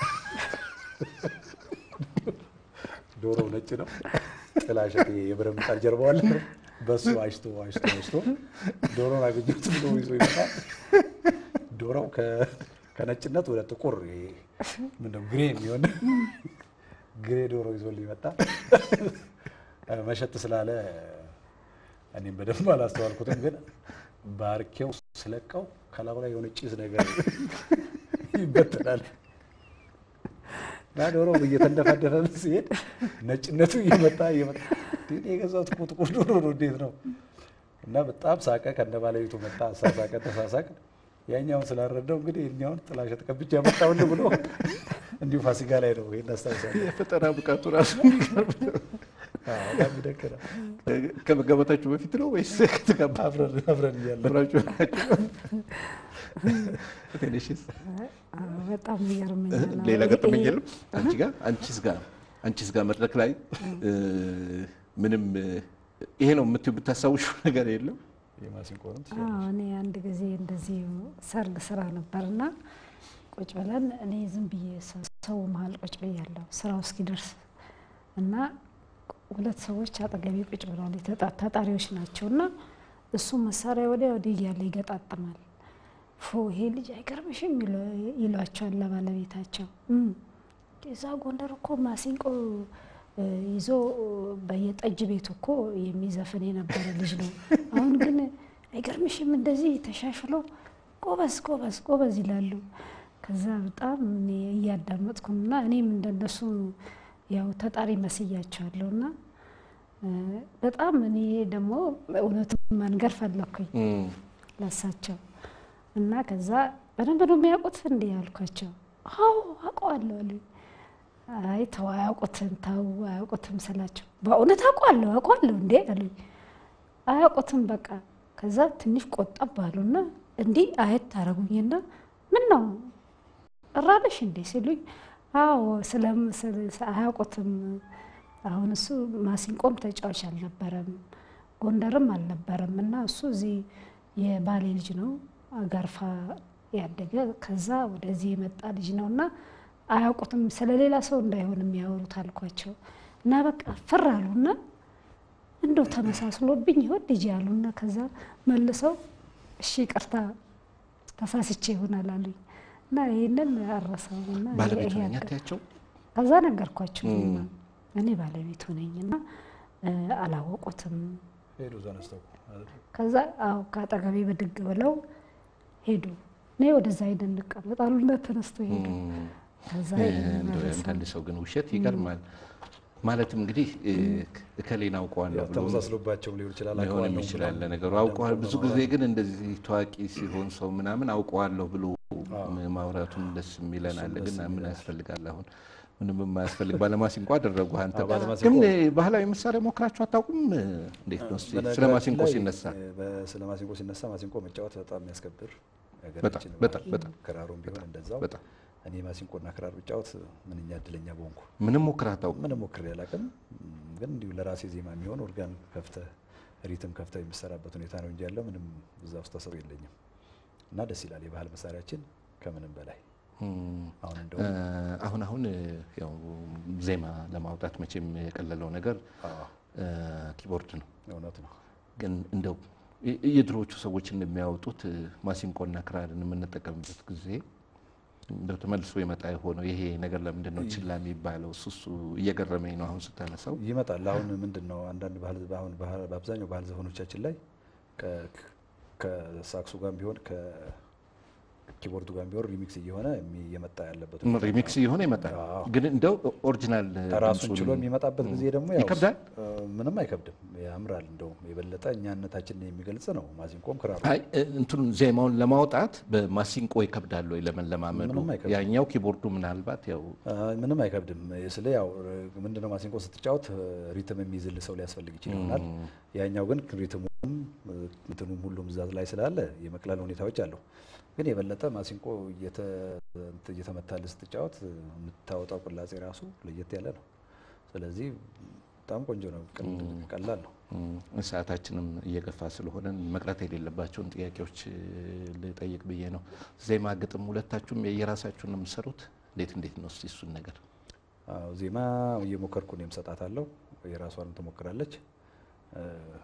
ዶሮው ነጭ ነው። ጥላሸት ይሄ የብረት ምጣድ ጀርባው አለ። በሱ አሽቶ አሽቶ አሽቶ ዶሮውን አገኘሁት ብሎ ይዞ ይመጣል። ዶሮው ከ- ከነጭነት ወደ ጥቁር ይሄ ምንድነው ግሬ የሚሆን ግሬ ዶሮ ይዞልኝ መጣ። መሸጥ ስላለ እኔም በደንብ አላስተዋልኩትም፣ ግን ባርኬው ስለቀው ከላዩ ላይ የሆነ ጭስ ነገር ይበተናል እና ዶሮ እየተንደፋደፈ ሲሄድ ነጭነቱ እየመጣ እየመጣ እንዴ የገዛሁት እኮ ጥቁር ዶሮ ነው እንዴት ነው? እና በጣም ሳቀ። ከነ ባለቤቱ መጣ፣ አሳሳቀ፣ ተሳሳቅ። ያኛውን ስላልረዳው እንግዲህ የኛውን ጥላሸት ቀብቼ ያመጣሁልህ ብሎ እንዲሁ ፋሲካ ላይ ነው ይሄን አስታውሳለሁ። የፈጠራ ብቃቱ ራሱ የሚገርም ነው። አዎ፣ በጣም ይደንቅ ነው። ከመጋባታችሁ በፊት ነው ወይስ ከተጋባ አብረን አብረን እያለን አብራችሁ ናችሁ? ትንሽስ አዎ፣ በጣም ይገርመኛል። ሌላ አዎ፣ ገጠመኝ ይሄ- የለም? አንቺ ጋር አንቺስ ጋር አንቺስ ጋር መድረክ ላይ እ፣ ምንም እ፣ ይሄ ነው የምትይው የምታስታውሽው ነገር የለም? የማሲንቆንም አዎ እኔ አንድ ጊዜ እንደዚህ ሰርግ ስራ ነበርና ቁጭ ብለን እኔ ዝም ብዬ ሰ- ሰው መሀል ቁጭ ብያለሁ ስራው እስኪደርስ እና ሁለት ሰዎች አጠገቤ ቁጭ ብለዋል። የተጣ- ታጣሪዎች ናቸው እና እሱ መሳሪያ ወዲያ ወዲህ እያለ ይገጣጥማል። ፎ ይሄ ልጅ አይገርምሽም ይሉ- ይሏቸዋል ለባለቤታቸው እም፣ እዛ ጎንደር እኮ ማሲንቆ እ፣ ይዞ በየጠጅ ቤቱ እኮ የሚዘፍን የነበረ ልጅ ነው። አሁን ግን አይገርምሽም እንደዚህ ተሻሽሎ ጎበዝ ጎበዝ ጎበዝ ይላሉ። ከዛ በጣም እኔ እያዳመጥኩና እኔም እንደነሱ ያው ተጣሪ መስያቸዋለሁ እና እ፣ በጣም እኔ ደግሞ እውነቱን መንገር ፈለኩኝ እም፣ ለሳቸው እና ከዛ በደንብ ነው የሚያውቁት እንዴ ያልኳቸው። አዎ አውቀዋለሁ አሉኝ። አይ ተው አያውቁትም፣ ተው አያውቁትም ስላቸው በእውነት አውቀዋለሁ አውቀዋለሁ እንዴ አሉኝ። አያውቁትም በቃ። ከዛ ትንሽ ቆጠብ አሉና እንዲህ አየት ታረጉኝና ምን ነው እራለሽ እንዴ ሲሉኝ፣ አዎ ስለም ስለ- አያውቁትም። አሁን እሱ ማሲንቆም ተጫዋች አልነበረም ጎንደርም አልነበረም እና እሱ እዚህ የባሌ ልጅ ነው አጋርፋ ያደገ ከዛ ወደዚህ የመጣ ልጅ ነው እና አያውቁትም ስለሌላ ሰው እንዳይሆን የሚያወሩት አልኳቸው እና በቃ ፍር አሉና እንደው ተመሳስሎብኝ ይሆን ልጅ ያሉና ከዛ መልሰው እሺ ይቅርታ ተሳስቼ ይሆናል አሉኝ እና ይህንን አረሳው እና ባለቤቱ ይሄ ነኝ ያጋ- አትያቸው? ከዛ ነገርኳቸው እኔማ እኔ ባለቤቱ ነኝና እ፣ አላወቁትም ሄዱ ተነስተው ከዛ አዎ ከአጠገቤ ብድግ ብለው ሄዱ። እኔ ወደዛ ሄደን እንቀመጣሉ እና ተነስቶ ሄደ። ከዛ እንደው የአንዳንድ ሰው ግን ውሸት ይገርማል። ማለትም እንግዲህ እ፣ እከሌን አውቀዋለሁ ያው ብሎ ተመሳስሎባቸውም ሊሆን ይችላል ሊሆንም አውቀዋለሁ ይችላል ብለው ለነገሩ አንዳንድ አውቀዋል። ሰው ብዙ ጊዜ በማውራት ግን እንደዚህ ታዋቂ ሲሆን ሰው ምናምን አውቀዋለሁ ብሎ ማውራቱን ደስ የሚለን አለ። ግን ምን ያስፈልጋል አሁን ምንም የማያስፈልግ ባለማሲንቆ አደረጉ። አንተ አዎ፣ ባለማሲንቆ። ግን ባህላዊ መሳሪያ ሞክራችሁ አታውቁም? እንዴት ነው እስኪ ስለ በነገራችን ማሲንቆ ላይ፣ ሲነሳ እ፣ በ- ስለ ማሲንቆ ሲነሳ ማሲንቆ መጫወት በጣም የሚያስከብር በጣም የሀገራችን በጣም ባህል፣ በጣም ክራሩም ቢሆን እንደዛው በጣም እኔ ማሲንቆና ክራር ብጫወት ምንኛ እድለኛ በሆንኩ። ምንም ሞክረህ አታውቅም? ምንም ሞክሬ አላውቅም። ም፣ ግን እንዲሁ ለራሴ ዜማ የሚሆን ኦርጋን ከፍተህ ሪትም ከፍተህ የሚሰራበት ሁኔታ ነው እንጂ ያለው ምንም እዛ ውስጥ ተሰው የለኝም እና ደስ ይላል የባህል መሳሪያችን ከምንም በላይ እም፣ አሁን እ፣ እንደውም አሁን አሁን እ፣ ያው ዜማ ለማውጣት መቼም የቀለለው ነገር አዎ፣ እ፣ ኪቦርድ ነው። እውነት ነው። ግን እንደው የ- የድሮዎቹ ሰዎች እንደሚያወጡት እ፣ ማሲንቆና ክራርን የምንጠቀምበት ጊዜ እንደው ተመልሶ የመጣ የሆነው ይሄ ነገር ለምንድን ነው ችላ የሚባለው? እሱ እሱ እየገረመኝ ነው አሁን ስታነሳው። ይመጣል። አሁን ምንድን ነው አንዳንድ ባህል አሁን ባህል- በአብዛኛው ባህል ዘፈኖቻችን ላይ ከ- ከሳክሱ ጋር ቢሆን ከኪቦርዱ ጋር ቢሆን ሪሚክስ እየሆነ የሚ- እየመጣ ያለበት ሁኔታ ሪሚክስ ነው። እየሆነ ይመጣል። አዎ። ግን እንደው ኦሪጂናል ራሱን ድምፁን- ችሎ የሚመጣበት ጊዜ ደግሞ ያው ይከብዳል? እ፣ ምንም አይከብድም፣ ያምራል። እንደውም የበለጠ እኛነታችንን የሚገልጽ ነው። ማሲንቆም ክራሩ አይ እ፣ እንትኑን ዜማውን ለማውጣት በማሲንቆ ይከብዳል ወይ ለመለማመዱ? ምንም አይከብድም። ያኛው ኪቦርዱ ምናልባት ያው አ፣ ምንም አይከብድም። ስለ ያው ምንድነው ማሲንቆ ስትጫወት ሪትም የሚይዝል ሰው ሊያስፈልግ ይችል ይሆናል። ያኛው ግን ሪትሙም እ፣ እንትኑም ሁሉም እዛ ላይ ስላለ የመቅለል ሁኔታዎች አሉ። ግን የበለጠ ማሲንቆ እየተ- እንትን እየተመታል ስትጫወት የምታወጣው ቅላጼ ራሱ ለየት ያለ ነው። ስለዚህ በጣም ቆንጆ ነው፣ ቀል- ቀላል ነው። እም፣ ሰዓታችንም እየገፋ ስለሆነን መቅረት የሌለባቸውን ጥያቄዎች እ፣ ልጠይቅ ብዬ ነው። ዜማ፣ ግጥም ሁለታችሁም የየራሳችሁን ነው የምትሰሩት? እንዴት እንዴት ነው እስቲ እሱን ነገር አዎ ዜማ እየሞከርኩ እኔም ሰጣታለሁ፣ የራሷንም ትሞክራለች። እ፣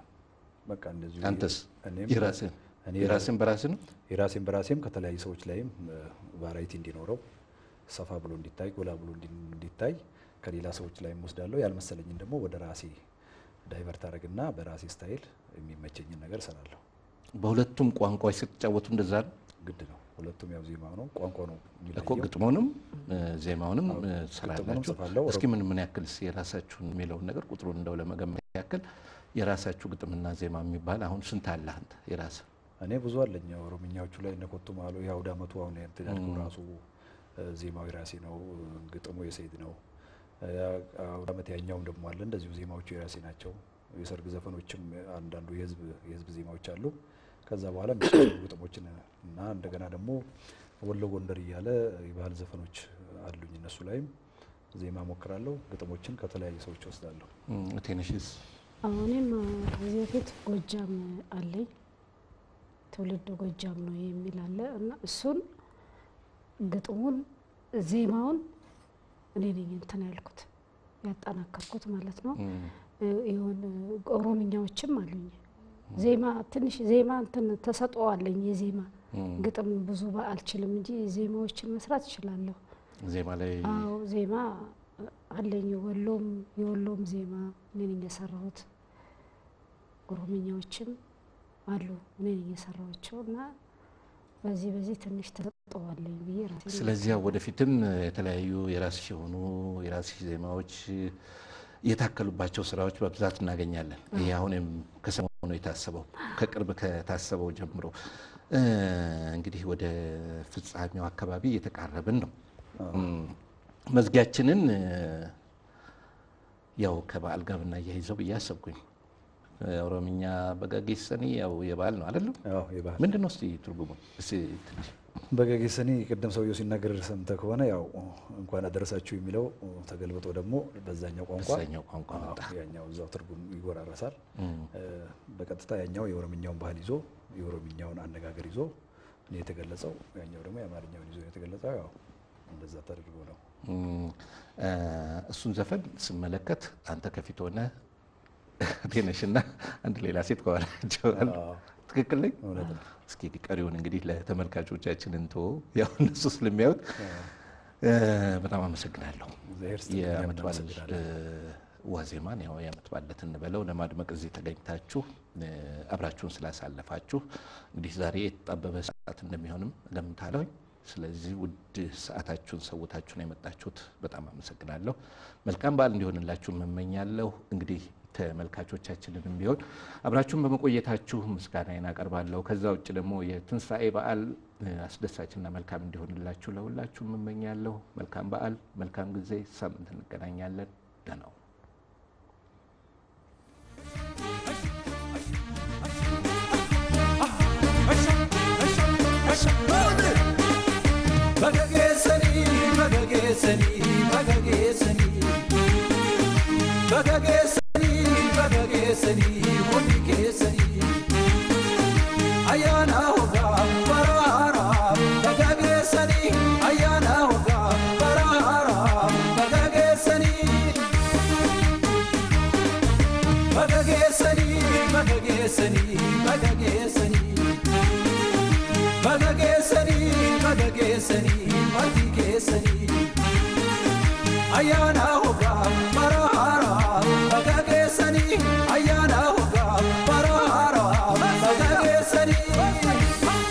በቃ እንደዚሁ አንተስ እኔም የራስህን እኔ የራስህን በራስህ ነው? የራሴን በራሴም ከተለያዩ ሰዎች ላይም ቫራይቲ እንዲኖረው ሰፋ ብሎ እንዲታይ ጎላ ብሎ እንዲ- እንዲታይ ከሌላ ሰዎች ላይም ወስዳለሁ። ያልመሰለኝን ደግሞ ወደ ራሴ ዳይቨርት አደረግና በራሴ ስታይል የሚመቸኝን ነገር እሰራለሁ። በሁለቱም ቋንቋዎች ስትጫወቱ እንደዛ ነው ግድ ነው። ሁለቱም ያው ዜማ ነው፣ ቋንቋ ነው እኮ የሚለየው። ግጥሙንም እ፣ ዜማውንም እ፣ ግጥሙንም ትሰራላችሁ። ጽፋለሁ። እስኪ ምን ምን ያክል እስኪ የራሳችሁን የሚለውን ነገር ቁጥሩን እንደው ለመገመት ያክል የራሳችሁ ግጥምና ዜማ የሚባል አሁን ስንት አለ አንተ የራስህ? እኔ ብዙ አለኝ። ኦሮምኛዎቹ ላይ እነ ኮቱ ማሎ የአውደ ዓመቱ አሁን እንትን ያልኩህ ራሱ እ፣ ዜማው የራሴ ነው፣ ግጥሙ የሰይድ ነው። እ፣ አውደ ዓመት ያኛውም ደግሞ አለ እንደዚሁ ዜማዎቹ የራሴ ናቸው። የሰርግ ዘፈኖችም አንዳንዱ የህዝብ የህዝብ ዜማዎች አሉ። ከዛ በኋላ የሚሰሩ ግጥሞችን እና እንደገና ደግሞ ወሎ ጎንደር እያለ የባህል ዘፈኖች አሉኝ። እነሱ ላይም ዜማ ሞክራለሁ። ግጥሞችን ከተለያዩ ሰዎች ወስዳለሁ። እም፣ ቴነሽስ እኔም ከዚህ በፊት ጎጃም አለኝ ትውልድ ጎጃም ነው የሚል አለ እና እሱን ግጥሙን ዜማውን እኔ ነኝ እንትን ያልኩት ያጠናከርኩት ማለት ነው። ይሁን ኦሮምኛዎችም አሉኝ። ዜማ ትንሽ ዜማ እንትን ተሰጥኦ አለኝ። የዜማ ግጥም ብዙ ባ- አልችልም እንጂ ዜማዎችን መስራት እችላለሁ። ዜማ ላይ አዎ ዜማ አለኝ። ወሎም የወሎም ዜማ እኔ ነኝ የሰራሁት። ኦሮምኛዎችም አሉ እኔ ነኝ የሰራኋቸው እና በዚህ በዚህ ትንሽ ተሰጥኦ አለኝ ብዬ ራሴን ስለዚህ ያው ወደፊትም የተለያዩ የራስሽ የሆኑ የራስሽ ዜማዎች የታከሉባቸው ስራዎች በብዛት እናገኛለን። ይሄ አሁንም ከሰሞኑ የታሰበው ከቅርብ ከታሰበው ጀምሮ እ፣ እንግዲህ ወደ ፍጻሜው አካባቢ እየተቃረብን ነው። እም፣ መዝጊያችንን እ፣ ያው ከበዓል ጋር ብናያይዘው ብዬ አሰብኩኝ። ኦሮምኛ በጋጌሰኒ ያው የበዓል ነው አይደለም? ያው የባህል ምንድን ነው እስቲ ትርጉሙ እስቲ ትንሽ በገጌሰኒ ቅድም ሰውየው ሲናገር ሰምተህ ከሆነ ያው እንኳን አደረሳችሁ የሚለው ተገልብጦ ደግሞ በዛኛው ቋንቋ በዛኛው ቋንቋ አዎ፣ መጣ። ያኛው እዛው ትርጉም ይጎራረሳል። እ፣ በቀጥታ ያኛው የኦሮምኛውን ባህል ይዞ የኦሮምኛውን አነጋገር ይዞ ነው የተገለጸው። ያኛው ደግሞ የአማርኛውን ይዞ ነው የተገለጸው። ያው እንደዛ ተደርጎ ነው። እም፣ እ፣ እሱን ዘፈን ስመለከት አንተ ከፊት ሆነ ቴነሽና አንድ ሌላ ሴት ከኋላቸው አሉ። አዎ፣ ትክክል ነኝ? እውነት ነው። እስኪ ቀሪውን እንግዲህ ለተመልካቾቻችን እንቶ ያው እነሱ ስለሚያዩት እ፣ በጣም አመሰግናለሁ። እግዚአብሔር ይስጥልኝ፣ የዓመት እኛም በዓል እናመሰግናለን። እ፣ ዋዜማን ያው የዓመት በዓል ዕለት እንበለው ለማድመቅ እዚህ ተገኝታችሁ እ፣ አብራችሁን ስላሳለፋችሁ እንግዲህ ዛሬ የተጣበበ ሰዓት እንደሚሆንም እገምታለሁ። ስለዚህ ውድ ሰዓታችሁን ሰውታችሁን የመጣችሁት በጣም አመሰግናለሁ። መልካም በዓል እንዲሆንላችሁ እመኛለሁ። እንግዲህ ተመልካቾቻችንንም ቢሆን አብራችሁን በመቆየታችሁ ምስጋናዬን አቀርባለሁ። ከዛ ውጭ ደግሞ የትንሣኤ በዓል አስደሳችና መልካም እንዲሆንላችሁ ለሁላችሁ እመኛለሁ። መልካም በዓል፣ መልካም ጊዜ። ሳምንት እንገናኛለን። ደህና ሁኑ። Bagageessanii bagageessanii bagageessanii bagageessanii bagageessanii hundi keessanii ayyaana hoggaa baraaraa bagageessanii ayyaana hoggaa baraaraa bagageessanii bagageessanii bagageessanii bagageessanii. Baga geessanii baga geessanii maatii keessanii ayyaana hoggaa bara haaraa baga geessanii ayyaana hoggaa bara haaraa baga geessanii.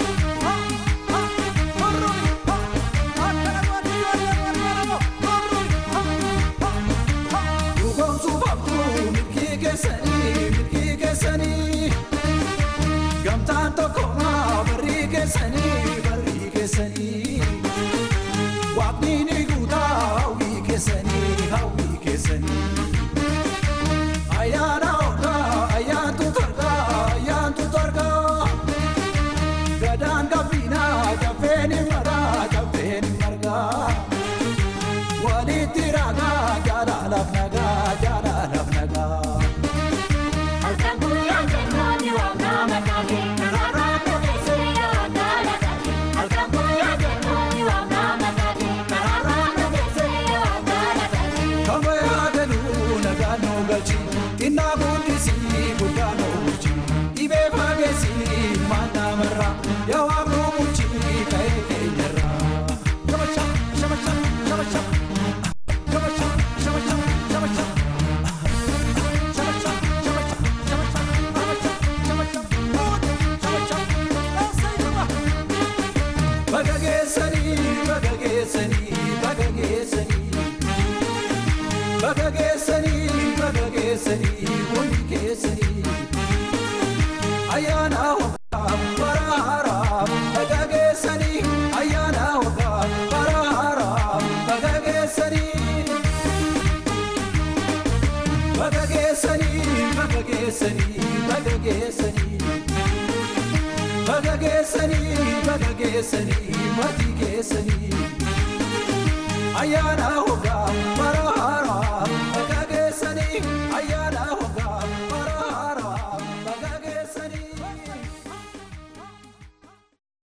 Dhugoomsuuf abduu milkii keessanii milkii keessanii. Gamtaan tokko maa barrii keessanii barrii keessanii waaqni ni guutaa hawwii keessanii hawwii keessanii ayyaana hoggaa ayyaantu targaa ayyaantu targaa gadaan gabbinaa gabbeen maraa gabbeen margaa walitti ragaa jaalalaaf nagaa jaalalaaf nagaa. Halkan guyyaa jennoonni waaqaa mataake karaarraa dhageessee yaaddaa lataake. Halkan guyyaa jennoonni waaqaa mataake karaarraa dhageessee yaaddaa lataake. Kama yaadanu nagaan nu galchi xinnaa guddisii guddaa nu bulchi dhibee fageessii ilmaan namarraa yaa waan nu bulchi ka'ee keenyarraa. Shabacha shabacha shabacha shabacha shabacha shabacha. Shabacha shabacha shabacha shabacha shabacha shabacha. Baga geessanii baga geessanii baga geessanii. Baga geessanii baga geessanii hundi keessanii ayyaana hoggaa bara haaraa baga geessanii ayyaana hoggaa bara haaraa baga geessanii baga geessanii baga geessanii baga geessanii baga geessanii baga geessanii maatii keessanii ayyaana hoggaa